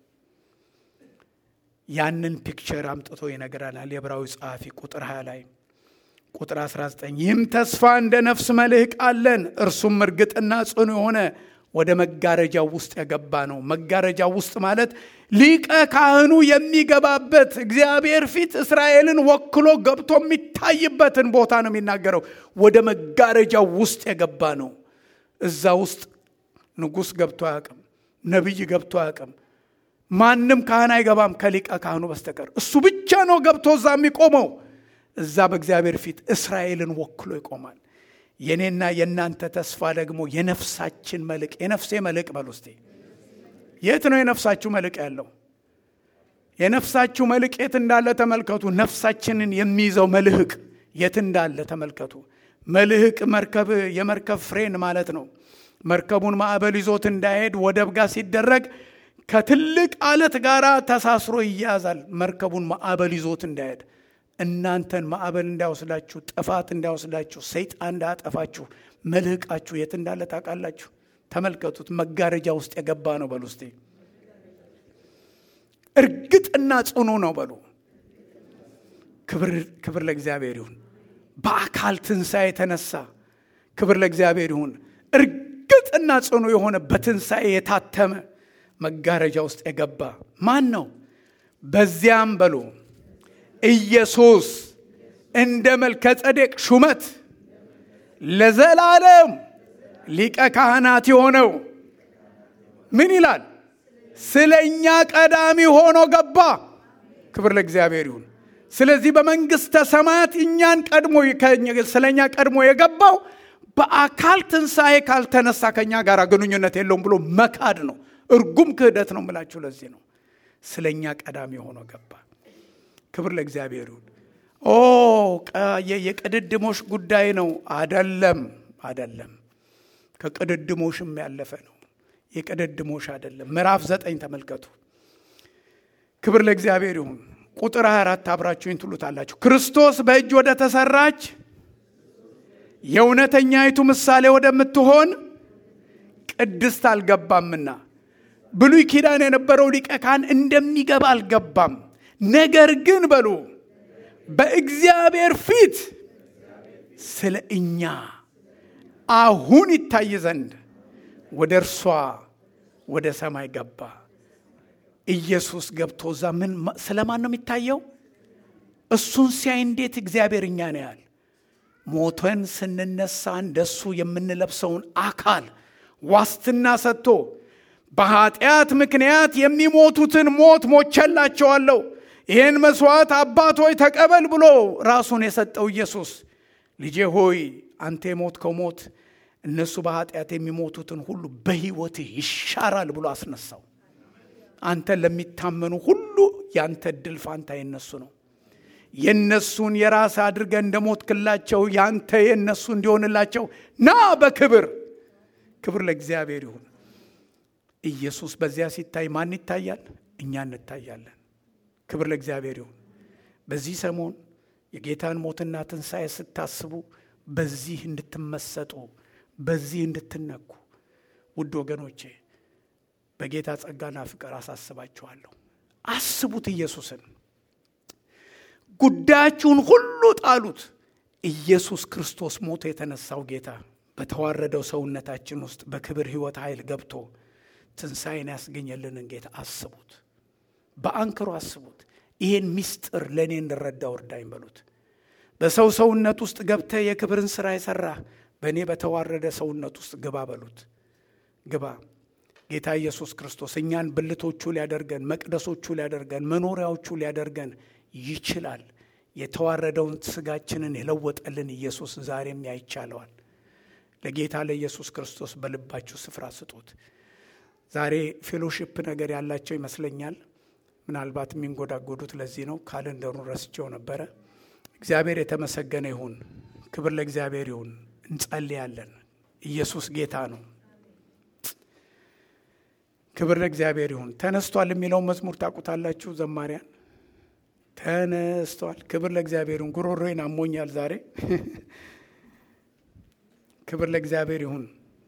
ያንን ፒክቸር አምጥቶ ይነግረናል የዕብራዊ ጸሐፊ ቁጥር 20 ላይ ቁጥር 19 ይህም ተስፋ እንደ ነፍስ መልህቅ አለን፣ እርሱም እርግጥና ጽኑ የሆነ ወደ መጋረጃው ውስጥ የገባ ነው። መጋረጃው ውስጥ ማለት ሊቀ ካህኑ የሚገባበት እግዚአብሔር ፊት እስራኤልን ወክሎ ገብቶ የሚታይበትን ቦታ ነው የሚናገረው። ወደ መጋረጃው ውስጥ የገባ ነው። እዛ ውስጥ ንጉሥ ገብቶ አያውቅም። ነቢይ ገብቶ አያውቅም። ማንም ካህን አይገባም ከሊቀ ካህኑ በስተቀር እሱ ብቻ ነው ገብቶ እዛ የሚቆመው። እዛ በእግዚአብሔር ፊት እስራኤልን ወክሎ ይቆማል። የኔና የእናንተ ተስፋ ደግሞ የነፍሳችን መልቅ የነፍሴ መልቅ በል ውስጤ የት ነው የነፍሳችሁ መልቅ ያለው? የነፍሳችሁ መልቅ የት እንዳለ ተመልከቱ። ነፍሳችንን የሚይዘው መልህቅ የት እንዳለ ተመልከቱ። መልህቅ መርከብ የመርከብ ፍሬን ማለት ነው። መርከቡን ማዕበል ይዞት እንዳይሄድ ወደብ ጋር ሲደረግ ከትልቅ አለት ጋር ተሳስሮ ይያዛል። መርከቡን ማዕበል ይዞት እንዳይሄድ እናንተን ማዕበል እንዳይወስዳችሁ፣ ጥፋት እንዳይወስዳችሁ፣ ሰይጣን እንዳያጠፋችሁ መልህቃችሁ የት እንዳለ ታውቃላችሁ? ተመልከቱት። መጋረጃ ውስጥ የገባ ነው በሉ እስቲ። እርግጥና ጽኑ ነው በሉ። ክብር ለእግዚአብሔር ይሁን። በአካል ትንሣኤ የተነሳ ክብር ለእግዚአብሔር ይሁን። እርግጥና ጽኑ የሆነ በትንሣኤ የታተመ መጋረጃ ውስጥ የገባ ማን ነው? በዚያም በሉ ኢየሱስ እንደ መልከ ጸዴቅ ሹመት ለዘላለም ሊቀ ካህናት የሆነው ምን ይላል? ስለ እኛ ቀዳሚ ሆኖ ገባ። ክብር ለእግዚአብሔር ይሁን። ስለዚህ በመንግሥተ ሰማያት እኛን ቀድሞ ስለ እኛ ቀድሞ የገባው በአካል ትንሣኤ ካልተነሳ ከእኛ ጋር ግንኙነት የለውም ብሎ መካድ ነው። እርጉም ክህደት ነው ምላችሁ። ለዚህ ነው ስለ እኛ ቀዳሚ ሆኖ ገባ። ክብር ለእግዚአብሔር ይሁን። ኦ የቅድድሞሽ ጉዳይ ነው። አደለም፣ አደለም። ከቅድድሞሽም ያለፈ ነው። የቅድድሞሽ አደለም። ምዕራፍ ዘጠኝ ተመልከቱ። ክብር ለእግዚአብሔር ይሁን። ቁጥር 24 አብራችሁኝ ትሉታላችሁ። ክርስቶስ በእጅ ወደ ተሰራች የእውነተኛይቱ ምሳሌ ወደምትሆን ቅድስት አልገባምና ብሉይ ኪዳን የነበረው ሊቀ ካህን እንደሚገባ አልገባም። ነገር ግን በሉ በእግዚአብሔር ፊት ስለ እኛ አሁን ይታይ ዘንድ ወደ እርሷ ወደ ሰማይ ገባ። ኢየሱስ ገብቶ እዛ ምን ስለማን ነው የሚታየው? እሱን ሲያይ እንዴት እግዚአብሔር እኛ ነው ያል ሞተን ስንነሳ እንደሱ የምንለብሰውን አካል ዋስትና ሰጥቶ በኃጢአት ምክንያት የሚሞቱትን ሞት ሞቸላቸዋለሁ ይህን መስዋዕት አባት ሆይ ተቀበል ብሎ ራሱን የሰጠው ኢየሱስ ልጄ ሆይ አንተ የሞትከው ሞት እነሱ በኃጢአት የሚሞቱትን ሁሉ በሕይወትህ ይሻራል ብሎ አስነሳው። አንተ ለሚታመኑ ሁሉ ያንተ እድል ፋንታ የነሱ ነው። የነሱን የራስ አድርገ እንደ ሞትክላቸው ያንተ የነሱ እንዲሆንላቸው ና በክብር ክብር ለእግዚአብሔር ይሁን። ኢየሱስ በዚያ ሲታይ ማን ይታያል? እኛ እንታያለን። ክብር ለእግዚአብሔር ይሁን። በዚህ ሰሞን የጌታን ሞትና ትንሣኤ ስታስቡ በዚህ እንድትመሰጡ በዚህ እንድትነኩ ውድ ወገኖቼ በጌታ ጸጋና ፍቅር አሳስባችኋለሁ። አስቡት ኢየሱስን። ጉዳያችሁን ሁሉ ጣሉት። ኢየሱስ ክርስቶስ ሞቶ የተነሳው ጌታ በተዋረደው ሰውነታችን ውስጥ በክብር ሕይወት ኃይል ገብቶ ትንሣኤን ያስገኘልንን ጌታ አስቡት። በአንክሮ አስቡት። ይሄን ምስጢር ለእኔ እንድረዳው እርዳኝ በሉት። በሰው ሰውነት ውስጥ ገብተህ የክብርን ሥራ የሠራ በእኔ በተዋረደ ሰውነት ውስጥ ግባ በሉት። ግባ። ጌታ ኢየሱስ ክርስቶስ እኛን ብልቶቹ ሊያደርገን፣ መቅደሶቹ ሊያደርገን፣ መኖሪያዎቹ ሊያደርገን ይችላል። የተዋረደውን ሥጋችንን የለወጠልን ኢየሱስ ዛሬም ያይቻለዋል። ለጌታ ለኢየሱስ ክርስቶስ በልባችሁ ስፍራ ስጡት። ዛሬ ፌሎሺፕ ነገር ያላቸው ይመስለኛል። ምናልባት የሚንጎዳጎዱት ለዚህ ነው። ካለንደሩን ረስቼው ነበረ። እግዚአብሔር የተመሰገነ ይሁን። ክብር ለእግዚአብሔር ይሁን። እንጸልያለን። ኢየሱስ ጌታ ነው። ክብር ለእግዚአብሔር ይሁን። ተነስቷል የሚለውን መዝሙር ታውቁታላችሁ ዘማሪያን? ተነስቷል። ክብር ለእግዚአብሔር ይሁን። ጉሮሮዬን አሞኛል ዛሬ። ክብር ለእግዚአብሔር ይሁን።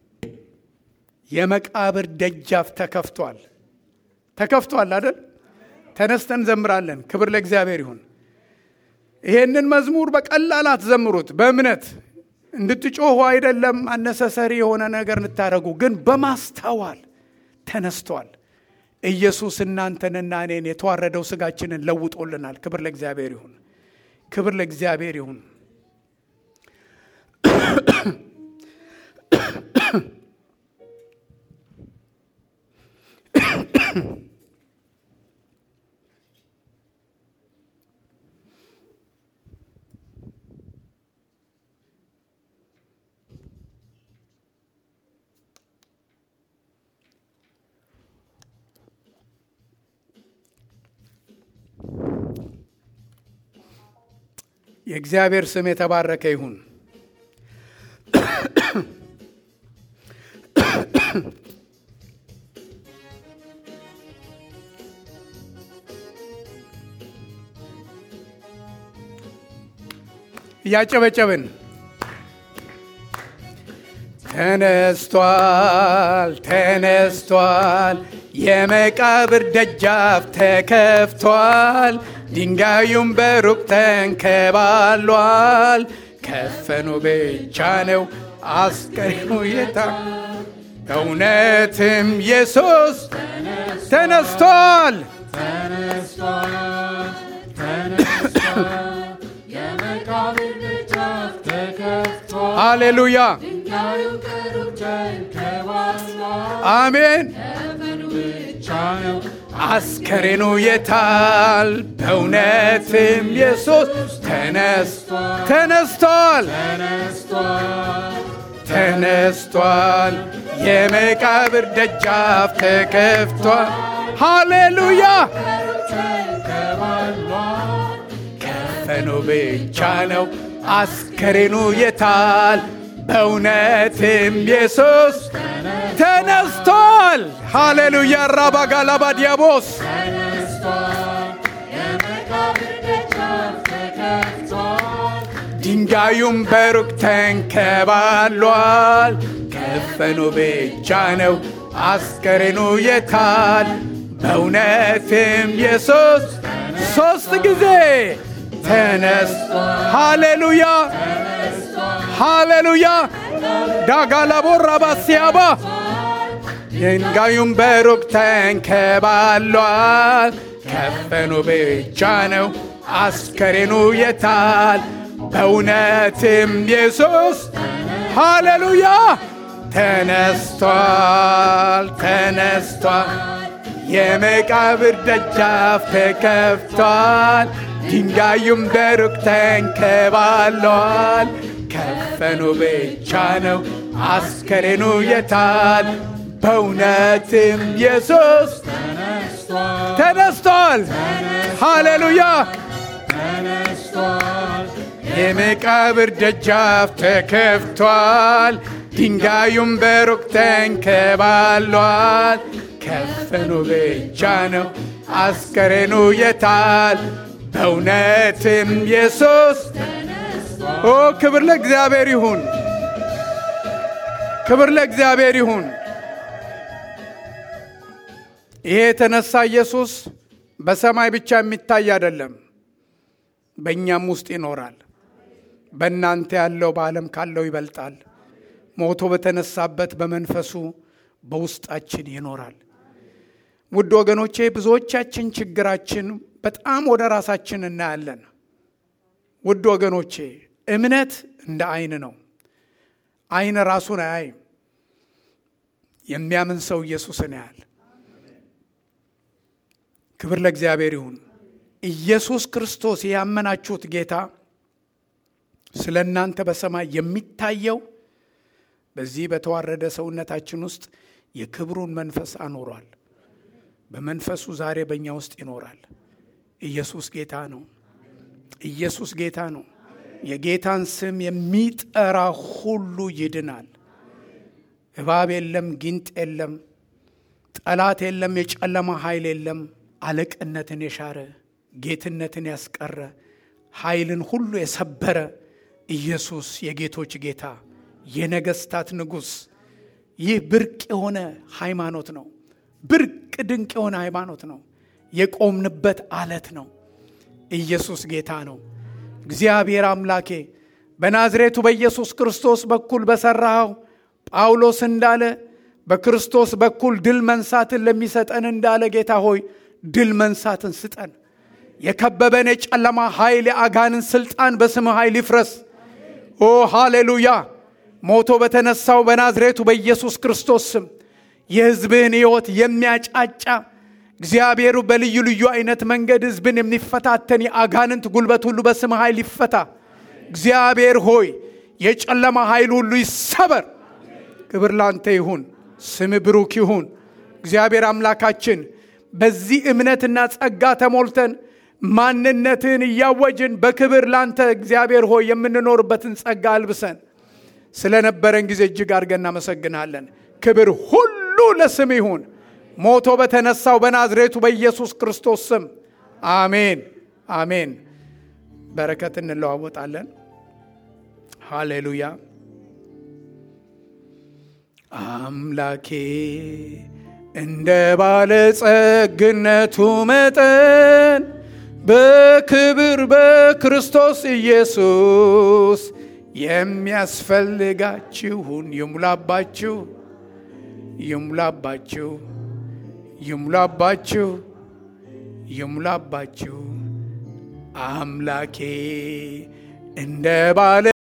የመቃብር ደጃፍ ተከፍቷል። ተከፍቷል አይደል? ተነስተን ዘምራለን። ክብር ለእግዚአብሔር ይሁን። ይሄንን መዝሙር በቀላል አትዘምሩት። በእምነት እንድትጮሁ አይደለም፣ አነሰሰሪ የሆነ ነገር እንድታደረጉ፣ ግን በማስተዋል ተነስቷል። ኢየሱስ እናንተንና እኔን የተዋረደው ስጋችንን ለውጦልናል። ክብር ለእግዚአብሔር ይሁን። ክብር ለእግዚአብሔር ይሁን። የእግዚአብሔር ስም የተባረከ ይሁን። እያጨበጨብን ተነስቷል፣ ተነስቷል፣ የመቃብር ደጃፍ ተከፍቷል፣ ድንጋዩም በሩቅ ተንከባሏል። ከፈኑ ብቻ ነው አስቀሪሙ የታ እውነትም ኢየሱስ ተነስቷል። ሃሌሉያ አሜን። አስከሬኑ የታል? በእውነትም ኢየሱስ ተነስቷል፣ ተነስቷል። የመቃብር ደጃፍ ተከፍቷል። ሃሌሉያ ከፈኑ ብቻ ነው አስከሬኑ የታል? በእውነትም ኢየሱስ ተነስቷል። ሃሌሉያ ራባጋላባ ዲያቦስ ድንጋዩም በሩቅ ተንከባሏል። ከፈኑ ብቻ ነው አስከሬኑ የታል? በእውነትም ኢየሱስ ሦስት ጊዜ ተነስ ሃሌሉያ ሃሌሉያ ዳጋላቦራ ባሲያባ ድንጋዩም በሩቅ ተንከባሏል። ከፈኑ ብቻ ነው አስከሬኑ የታል? በእውነትም ኢየሱስ ሃሌሉያ ተነስቷል፣ ተነስቷል። የመቃብር ደጃፍ ተከፍቷል። ድንጋዩም በሩቅ ተንከባሏል። ከፈኑ ብቻ ነው አስከሬኑ የታል? በእውነትም ኢየሱስ ተነስቷል። ሃሌሉያ የመቃብር ደጃፍ ተከፍቷል። ድንጋዩም በሩቅ ተንከባሏል። ከፈኑ ብቻ ነው አስከሬኑ የታል? በእውነትም ኢየሱስ ኦ ክብር ለእግዚአብሔር ይሁን፣ ክብር ለእግዚአብሔር ይሁን። ይሄ የተነሳ ኢየሱስ በሰማይ ብቻ የሚታይ አይደለም፣ በእኛም ውስጥ ይኖራል። በእናንተ ያለው በዓለም ካለው ይበልጣል። ሞቶ በተነሳበት በመንፈሱ በውስጣችን ይኖራል። ውድ ወገኖቼ ብዙዎቻችን ችግራችን በጣም ወደ ራሳችን እናያለን። ውድ ወገኖቼ እምነት እንደ አይን ነው። አይን ራሱን አያይም። የሚያምን ሰው ኢየሱስን ያያል። ክብር ለእግዚአብሔር ይሁን። ኢየሱስ ክርስቶስ ያመናችሁት ጌታ ስለ እናንተ በሰማይ የሚታየው በዚህ በተዋረደ ሰውነታችን ውስጥ የክብሩን መንፈስ አኖሯል። በመንፈሱ ዛሬ በእኛ ውስጥ ይኖራል። ኢየሱስ ጌታ ነው። ኢየሱስ ጌታ ነው። የጌታን ስም የሚጠራ ሁሉ ይድናል። እባብ የለም፣ ጊንጥ የለም፣ ጠላት የለም፣ የጨለማ ኃይል የለም። አለቅነትን የሻረ ጌትነትን ያስቀረ ኃይልን ሁሉ የሰበረ ኢየሱስ የጌቶች ጌታ የነገስታት ንጉሥ። ይህ ብርቅ የሆነ ሃይማኖት ነው። ብርቅ ድንቅ የሆነ ሃይማኖት ነው። የቆምንበት አለት ነው። ኢየሱስ ጌታ ነው። እግዚአብሔር አምላኬ በናዝሬቱ በኢየሱስ ክርስቶስ በኩል በሠራኸው ጳውሎስ እንዳለ በክርስቶስ በኩል ድል መንሳትን ለሚሰጠን እንዳለ ጌታ ሆይ ድል መንሳትን ስጠን። የከበበን የጨለማ ኃይል የአጋንን ስልጣን በስምህ ኃይል ይፍረስ። ኦ ሃሌሉያ! ሞቶ በተነሳው በናዝሬቱ በኢየሱስ ክርስቶስ ስም የሕዝብህን ሕይወት የሚያጫጫ እግዚአብሔሩ በልዩ ልዩ አይነት መንገድ ሕዝብን የሚፈታተን የአጋንንት ጉልበት ሁሉ በስም ኃይል ይፈታ። እግዚአብሔር ሆይ የጨለማ ኃይል ሁሉ ይሰበር። ክብር ላንተ ይሁን፣ ስም ብሩክ ይሁን። እግዚአብሔር አምላካችን በዚህ እምነትና ጸጋ ተሞልተን ማንነትህን እያወጅን በክብር ላንተ እግዚአብሔር ሆይ የምንኖርበትን ጸጋ አልብሰን። ስለነበረን ጊዜ እጅግ አድርገን እናመሰግናለን። ክብር ሁሉ ለስም ይሁን። ሞቶ በተነሳው በናዝሬቱ በኢየሱስ ክርስቶስ ስም አሜን፣ አሜን። በረከት እንለዋወጣለን። ሃሌሉያ። አምላኬ እንደ ባለጸግነቱ መጠን በክብር በክርስቶስ ኢየሱስ የሚያስፈልጋችሁን ይሙላባችሁ ይሙላባችሁ ይሙላባችሁ ይሙላባችሁ። አምላኬ እንደ ባለ